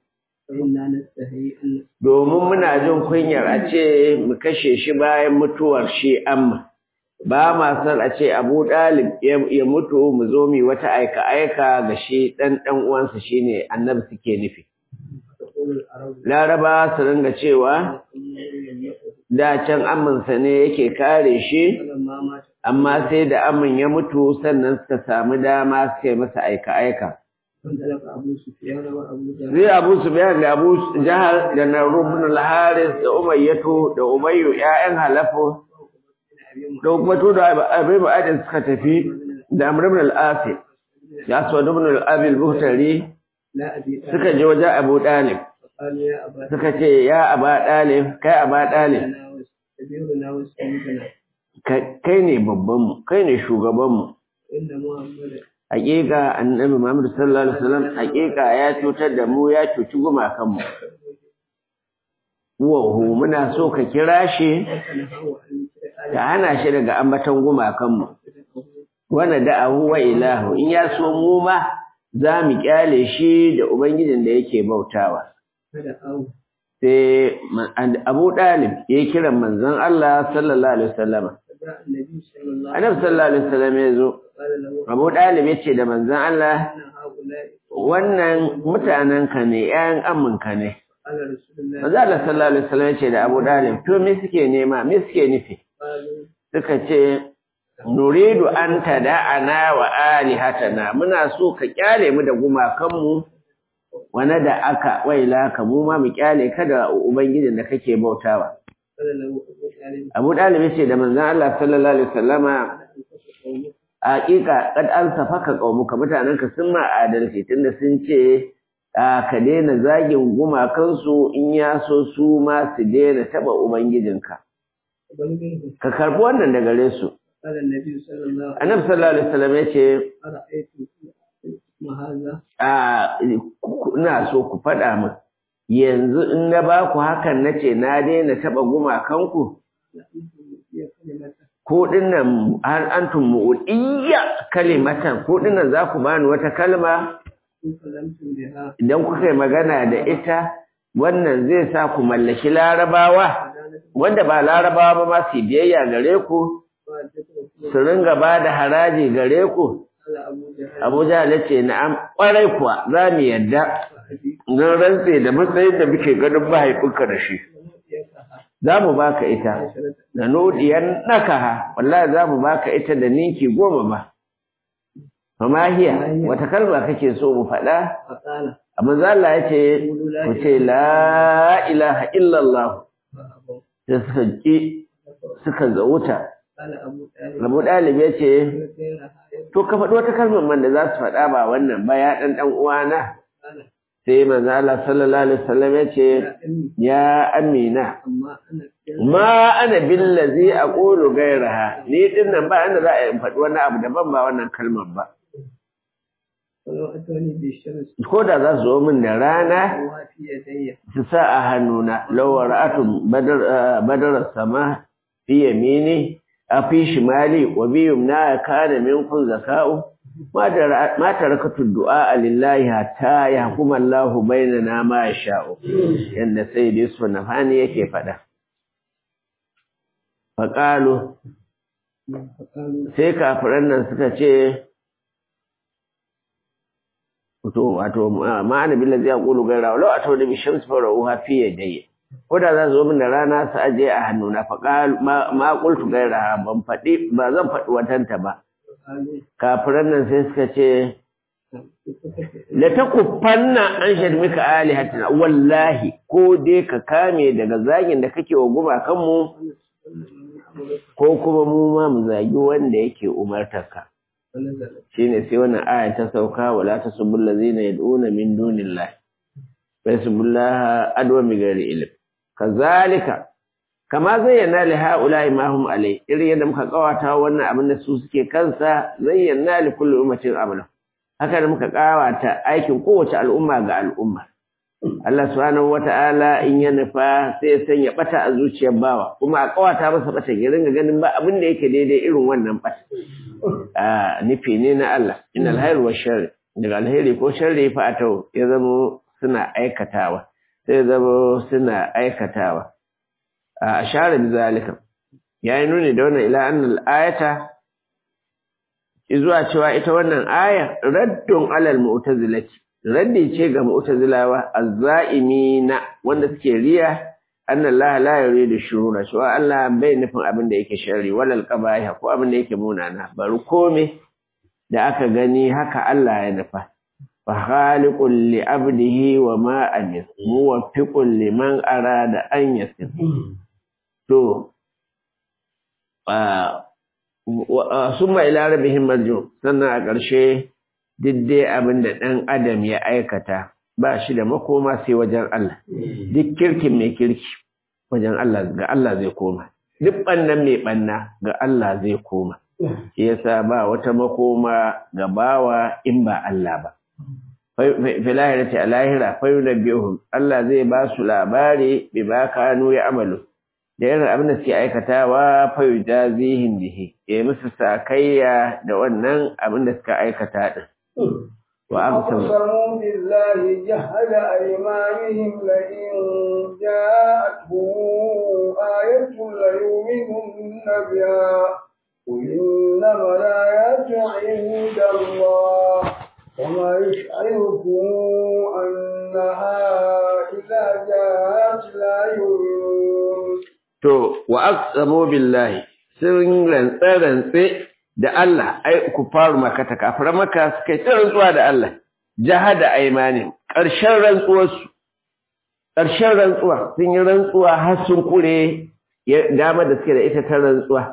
domin muna jin kunyar a ce mu kashe shi bayan mutuwar shi amma ba ma san a ce abu ɗalib ya mutu mu zo mu wata aika-aika ga shi ɗan ɗan uwansa shine annabi suke nufi laraba su ringa cewa da can aminsa ne yake kare shi amma sai da amin ya mutu sannan suka samu dama suka yi masa aika-aika Zai Abu Sufyan da Abu Jahal da Narubun al-Haris da Umayyatu da Umayyu ƴaƴan Halafu da kuma to da Abi Ba'adin suka tafi da Amr ibn al-As da Aswad ibn al-Abi al-Buhtari suka je wajen Abu Dalib suka ce ya Aba Dalib kai Aba Dalib kai ne babban mu kai ne shugaban mu hakika annabi Muhammad sallallahu alaihi wasallam hakika ya cutar da mu ya cuci gumakan mu wahu muna so ka kira shi ka hana shi daga ambaton gumakan mu wana da'ahu wa ilahu in ya so mu ma za mu kyale shi da ubangijin da yake bautawa sai Abu Dalib ya kira manzon Allah sallallahu alaihi wasallam Annabi sallallahu alaihi wasallam ya zo Abu Dalib ya ce da manzon Allah wannan mutanen ka ne ƴaƴan aminka ne Manzon Allah sallallahu alaihi wasallam ya ce da Abu Dalib to me suke nema me suke nufi suka ce nuridu an tada'ana wa alihatana muna so ka kyale mu da gumakanmu wane da aka waila ka mu ma mu kyale ka da ubangijin da kake bautawa Abu Dalib ce da manzon Allah sallallahu alaihi wasallama hakika kad an safaka qaumuka mutanenka sun ma adalci tunda sun ce ka daina zagin gumakansu in ya so su ma su daina taba ubangijinka ka karbi wannan daga gare su annabi sallallahu alaihi wasallam ya ce a ina so ku faɗa min yanzu in na ba ku hakan na ce na daina taɓa gumakanku ko dinnan har antum mu'udiyya kalimatan ko dinnan za ku bani wata kalma idan kuka yi magana da ita wannan zai sa ku mallaki larabawa wanda ba larabawa ba ma su biyayya gare ku su ringa ba da haraji gare ku Abu Jahal ce na'am kwarai kuwa za mu yadda don rantse da matsayin da muke ganin mahaifinka da shi za mu baka ita da nodiyan nakaha wallahi za mu baka ita da ninki goma ba fama hiya wata kalma kake so mu faɗa amma Allah ya ce ku ce la ilaha illallah da suka ƙi suka zauta Abu Dalib ya ce to ka faɗi wata kalmar man da za su faɗa ba wannan ba ya ɗan ɗan uwana sai manzo Allah sallallahu alaihi wasallam ya ce ya amina ma ana billazi aqulu gairaha ni din nan ba inda za a yi faɗi wani abu daban ba wannan kalmar ba ko da za su zo min da rana su sa a hannuna lawar atun badar sama fi yamini a fi shimali wa bi yumna kana minkum zaka'u ma tarakatu du'a lillahi hatta yahkuma Allahu bainana ma yasha'u yanda sayyid Yusuf Nafani yake fada faqalu sai kafiran nan suka ce to wato ma ana billazi yaqulu gaira law atawni bi shams fa ra'uha fi yadayya ko da za su zo min da rana su aje a hannuna fa ma qultu gaira ban faɗi ba zan faɗi watanta ba kafiran nan sai suka ce la takuffanna an shadmika alihatina wallahi ko dai ka kame daga zagin da kake wa gumakan mu ko kuma mu ma mu zagi wanda yake umartarka shine sai wannan aya ta sauka wala tasubul ladzina yad'una min dunillahi fa yasbullaha adwa mi ghairi ilm kazalika kama zayyana li haula'i ma hum alai irin yadda muka kawata wannan abin da su suke kansa zayyana li kulli ummatin amala haka da muka kawata aikin kowace al'umma ga al'umma Allah subhanahu wata'ala in ya nufa sai ya sanya bata a zuciyar bawa kuma a kawata masa bata ya ringa ganin ba abin da yake daidai irin wannan bata a nufi ne na Allah innal khairu wash sharri daga alheri ko sharri fa atau ya zama suna aikatawa sai zama suna aikatawa a ashara bi zalika yayi nuni da wannan ila annal ayata zuwa cewa ita wannan aya raddun alal mu'tazilati raddi ce ga mu'tazilawa azza'imina wanda suke riya anna Allah la yuridu shurura cewa Allah bai nufin abin da yake sharri walal qabaih ko abin da yake munana bari kome da aka gani haka Allah ya nufa fa khaliqul li abdihi wa ma amis muwaffiqul liman arada an yasir to summa ila rabbihim marju sannan a ƙarshe dai abin da ɗan adam ya aikata ba shi da makoma sai wajen Allah duk kirkin mai kirki wajen Allah ga Allah zai koma duk ɓannan mai ɓanna ga Allah zai koma shi yasa ba wata makoma ga bawa in ba Allah ba filahirati a lahira fayunabbihum Allah zai ba su labari bi ba kanu ya amalu da irin abin da suke aikatawa fayu jazihin bihi ya musu sakayya da wannan abin da suka aikata din وأقسموا بالله جهد أيمانهم لئن جاءتهم آية ليؤمنن بها قل إنما الآيات عند الله وما يشعركم أنها إذا جاءت لا يؤمنون To, wa aqsamu billahi sun rantse-rantse da Allah, ai, ku faru makata, kafiran maka suka yi ta rantsuwa da Allah, jahada aimanin, ƙarshen rantsuwarsu, ƙarshen rantsuwa, sun yi rantsuwa har sun kure dama da suke da ita ta rantsuwa.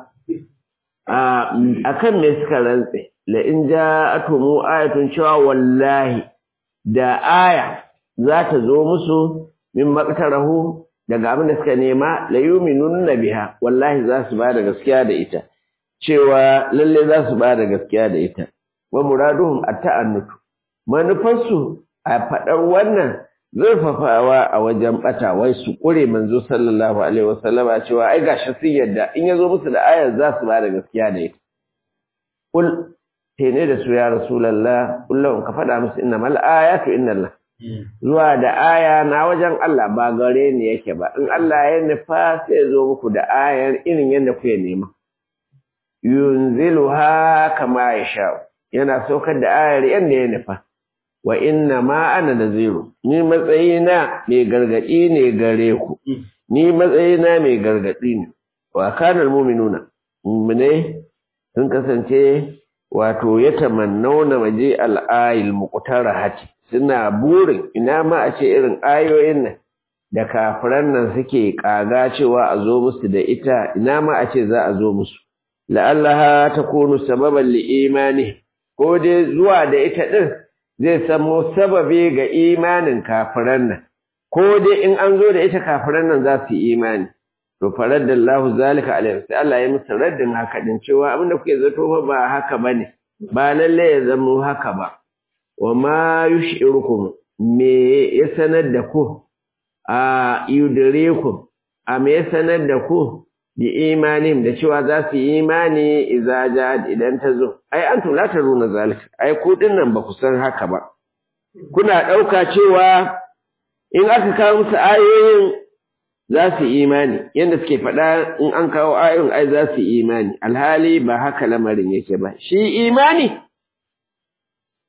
A kan me suka rantse, la'in ja atomu ayatun cewa wallahi da aya za ta zo musu min maƙatarahu daga abin da suka nema la yuminun biha wallahi za su ba da gaskiya da ita cewa lalle za su ba da gaskiya da ita wa muraduhum at-ta'annutu manufarsu a fadar wannan zurfafawa a wajen bata wai su kure manzo sallallahu alaihi wasallama cewa ai gashi sun yadda in yazo musu da ayar za su ba da gaskiya da ita kul tene da su ya rasulullah kullum ka fada musu innamal ayatu innallah zuwa da aya na wajen Allah ba gare ni yake ba in Allah ya nufa sai zo muku da ayar irin yadda kuke nema yunziluha kama yasha yana saukar da ayar yadda ya nufa wa inna ma ana naziru ni matsayina mai gargadi ne gare ku ni matsayina mai gargadi ne wa kana almu'minuna mu'mine sun kasance wato ya tamannauna waje al-ayil muqtarahati suna burin ina ma a ce irin ayoyin nan da kafiran nan suke kaga cewa a zo musu da ita ina ma a ce za a zo musu la'allaha takunu sababan li imani ko dai zuwa da ita din zai samo sababi ga imanin kafiran nan ko dai in an zo da ita kafiran nan za su yi imani to faraddallahu zalika alaihi sai Allah ya musu raddin haka din cewa abinda kuke zato ba haka bane ba lalle ya zama haka ba wa ma yushirukum me ya sanar da ku a yudrikum a me ya sanar da ku bi imanin da cewa za su yi imani idza ja'at idan ta zo ai antum la taruna zalika ai ku dinnan ba ku san haka ba kuna dauka cewa in aka kawo musu ayoyin za su yi imani yadda suke faɗa in an kawo ayoyin ai za su yi imani alhali ba haka lamarin yake ba shi imani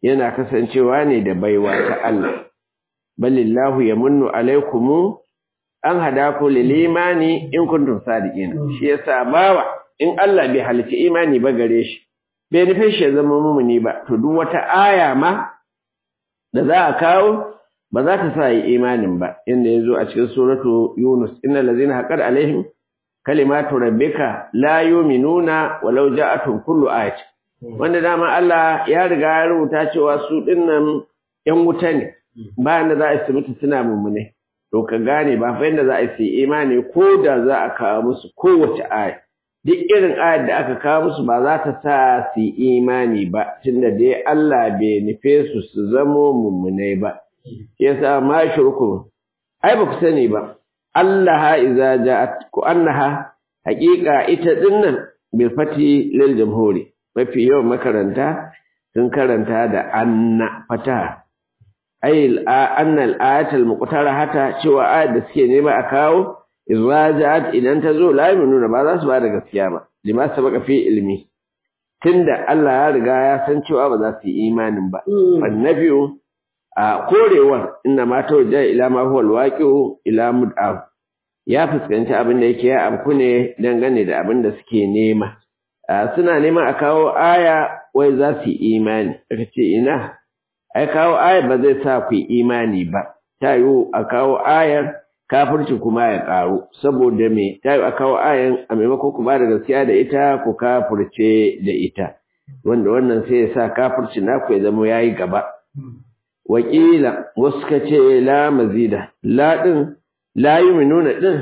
yana kasancewa ne da baiwa ta Allah balillahu yamunnu alaikumu an hadaku lil imani in kuntum sadiqin shi yasa bawa in Allah bai halitta imani ba gare shi bai nufi shi ya zama mumuni ba to duk wata aya ma da za a kawo ba za ta sa yi imanin ba inda ya zo a cikin suratu yunus innal ladzina haqqat alaihim kalimatu rabbika la yu'minuna walau ja'atuhum kullu ayat wanda dama Allah ya riga ya rubuta cewa su dinnan yan wuta ne bayan da za a su mutu suna mummune to ka gane ba fa yanda za a yi imani ko da za a kawo musu kowace aya duk irin ayar da aka kawo musu ba za ta sa su imani ba tunda dai Allah bai nufe su su zamo mummune ba yasa ma shirku ai ba ku sani ba Allah iza ja'at ku annaha haqiqa ita dinnan bil fati lil jamhuri mafi yawan makaranta sun karanta da anna fata ay anna al ayat al muqtarahata cewa ayat da suke nema a kawo iza ja'at idan ta zo la nuna ba za su ba da gaskiya ba lima sabaka fi ilmi tunda Allah ya riga ya san cewa ba za su yi imanin ba annabiyu a korewar inna ma tawajja ila ma huwa alwaqi'u ila mud'af ya fuskanci abin da yake ya abku ne dangane da abin da suke nema suna neman a kawo aya wai za su yi imani aka ce ina ai kawo aya ba zai sa ku yi imani ba ta yiwu a kawo ayar kafirci kuma ya karu saboda me ta yiwu a kawo ayan a maimakon ku ba da gaskiya da ita ku kafirce da ita wanda wannan sai ya sa kafirci naku ya zama yayi gaba wakila wasu ka ce la mazida la ɗin la yi minuna ɗin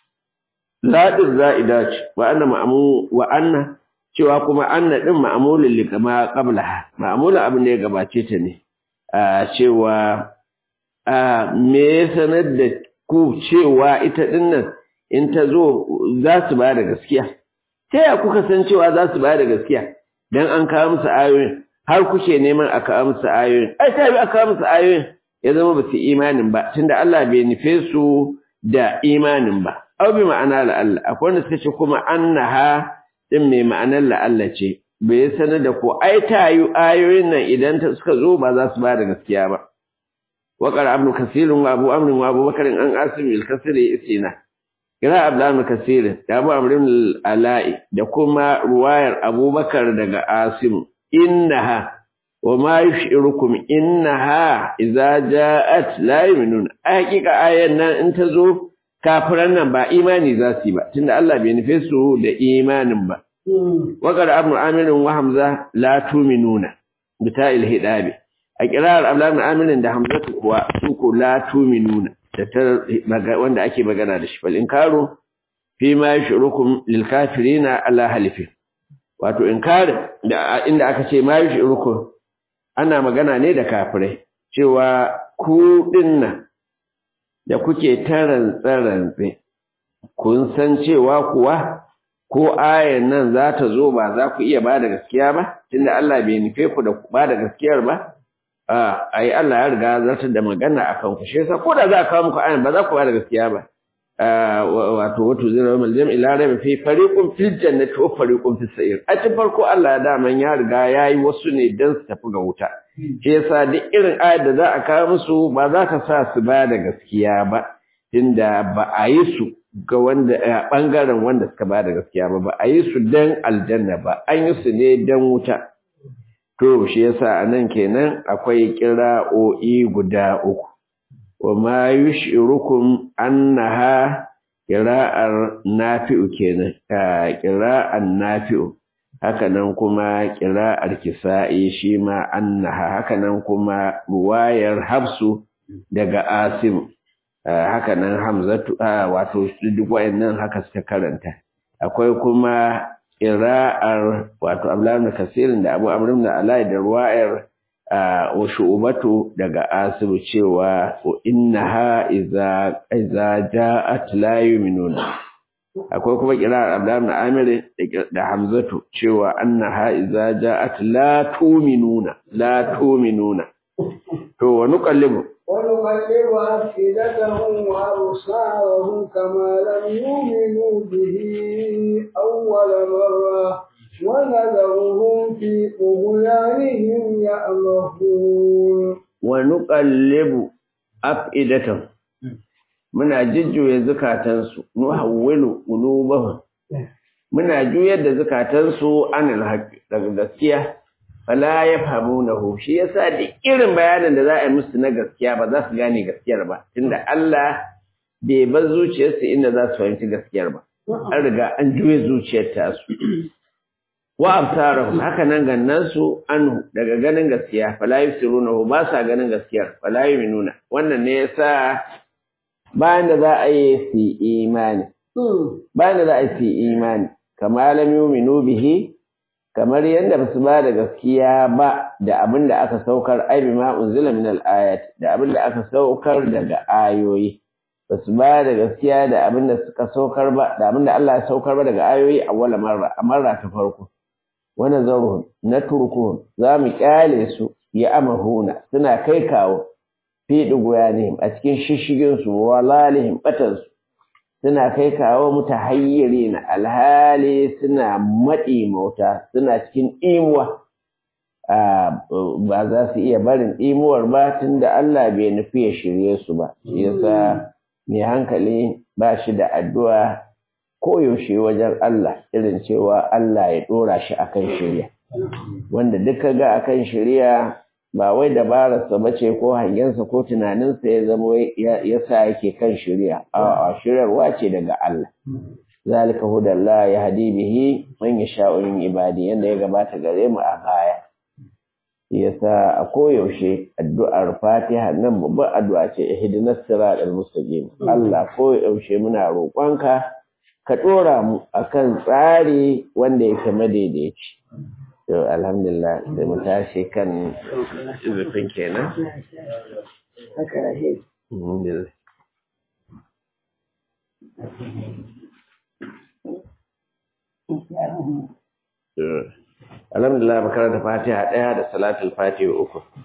la ɗin za'ida ce wa anna ma'amu wa anna cewa kuma anna ɗin ma'amulin likama qablaha ma'amulin abin da ya gabace ta ne a cewa a me ya sanar da ku cewa ita ɗin nan in ta zo za su ba da gaskiya ta ya kuka san cewa za su ba da gaskiya dan an kawo musu ayoyin har kuke neman a kawo musu ayoyin ai ta bi a kawo musu ayoyin ya zama ba su imanin ba tunda Allah bai nufe su da imanin ba aw bi ma'ana la Allah akwai wanda suka ce kuma annaha din mai ma'anar la Allah ce bai sanar da ko ai ta yi ayoyin nan idan ta suka zo ba za su ba da gaskiya ba wa qara ibn kasir wa abu amr wa abu bakr an asim al kasir isina kira abdan kasir da abu amr al-ala'i da kuma ruwayar abubakar daga asim innaha wa ma yushirukum innaha idza ja'at la yu'minun hakika ayan nan in ta zo kafiran nan ba imani za su yi ba tunda Allah bai nufe su da imanin ba wa qad ibn amir wa hamza la tu'minuna bita'il hidabi a kirar ablan amir da hamzatu kuwa su ko la tu'minuna da ta wanda ake magana da shi fal inkaru fi ma yushirukum lil kafirina ala halifin wato inkarin da inda aka ce ma yushirukum ana magana ne da kafirai cewa ku dinnan da kuke taran tsarantse kun san cewa kuwa ko ayan nan za ta zo ba za ku iya ba da gaskiya ba tunda Allah bai nufe ku da ba da gaskiyar ba a ai Allah ya riga zartar da magana akan ku shi yasa ko da za a kawo muku ayan ba za ku ba da gaskiya ba wato wato zai rawar maljam ila rabi fi fariqun fil jannati wa fariqun fis sa'ir a cikin farko Allah da man ya riga yayi wasu ne dan su tafi ga wuta shi yasa duk irin ayat da za a kawo musu ba za ka sa su ba da gaskiya ba tunda ba a yi su ga wanda bangaren wanda suka ba da gaskiya ba ba a yi su dan aljanna ba an yi su ne dan wuta to shi yasa anan kenan akwai kira'o'i guda uku وما يشعركم أنها قراءة نافع كنا قراءة نافع hakanan kuma ƙira'ar kisa'i shi ma annaha hakanan kuma ruwayar hafsu daga asim hakanan hamzatu wato duk wayannan haka suka karanta akwai kuma ƙira'ar wato abdullahi kasirin da abu amrin da alai da ruwayar wa shu'batu daga asibu cewa innaha iza iza ja'at la yu'minuna akwai kuma kirar Abdullah ibn Amir da Hamzatu cewa annaha iza ja'at la tu'minuna la tu'minuna to wa nuqallibu ونقلب أفئدتهم وأبصارهم كما لم يؤمنوا به أول مرة ونذرهم في طغيانهم nuqallibu afidatan muna jujjuya zukatansu nuhawwilu qulubahum muna juyar da zukatansu anil haqqi daga gaskiya fala yafhamunahu shi yasa da irin bayanin da za a yi musu na gaskiya ba za su gane gaskiyar ba tunda Allah bai bar zuciyarsu inda za su fahimci gaskiyar ba an riga an juye zuciyar tasu wa absarahum haka nan gannan su anhu daga ganin gaskiya fala yusirunahu ba sa ganin gaskiyar fala yuminuna wannan ne yasa bayan da za a yi su imani bayan da za a yi su imani kama lam yuminu bihi kamar yadda ba su ba da gaskiya ba da abin da aka saukar ai bima unzila min al-ayat da abin da aka saukar daga ayoyi ba su ba da gaskiya da abin da suka saukar ba da abin da Allah ya saukar ba daga ayoyi a wala marra a marra ta farko wani zaruhun na turkuhun za mu kyale su ya amahuna suna kai kawo fi ɗigoyanihim a cikin shishiginsu wa lalihim ɓatansu suna kai kawo muta hayyari na alhali suna maɗi mauta suna cikin imuwa ba za su iya barin imuwar ba tun da Allah bai nufi ya shirye su ba shi yasa mai hankali ba shi da addu'a koyaushe wajen Allah irin cewa Allah ya ɗora shi a kan shirya. Wanda duka ga a kan shirya ba wai dabararsa ba ce ko hangensa ko tunaninsa ya zama ya sa yake kan shirya, a shiryarwa ce daga Allah. Zalika hudallah ya hadi bihi man ya sha'urin ibadi yadda ya gabata gare mu a baya. Yasa a koyaushe addu'ar Fatiha nan babban addu'a ce ihdinas siratal mustaqim. Allah koyaushe muna roƙonka ka ɗora mu a kan tsari wanda yake madaidaici. To, alhamdulillah, da mu tashi kan zufin kenan. Alhamdulillah, makaranta fatiha ɗaya da salatul fatiha uku.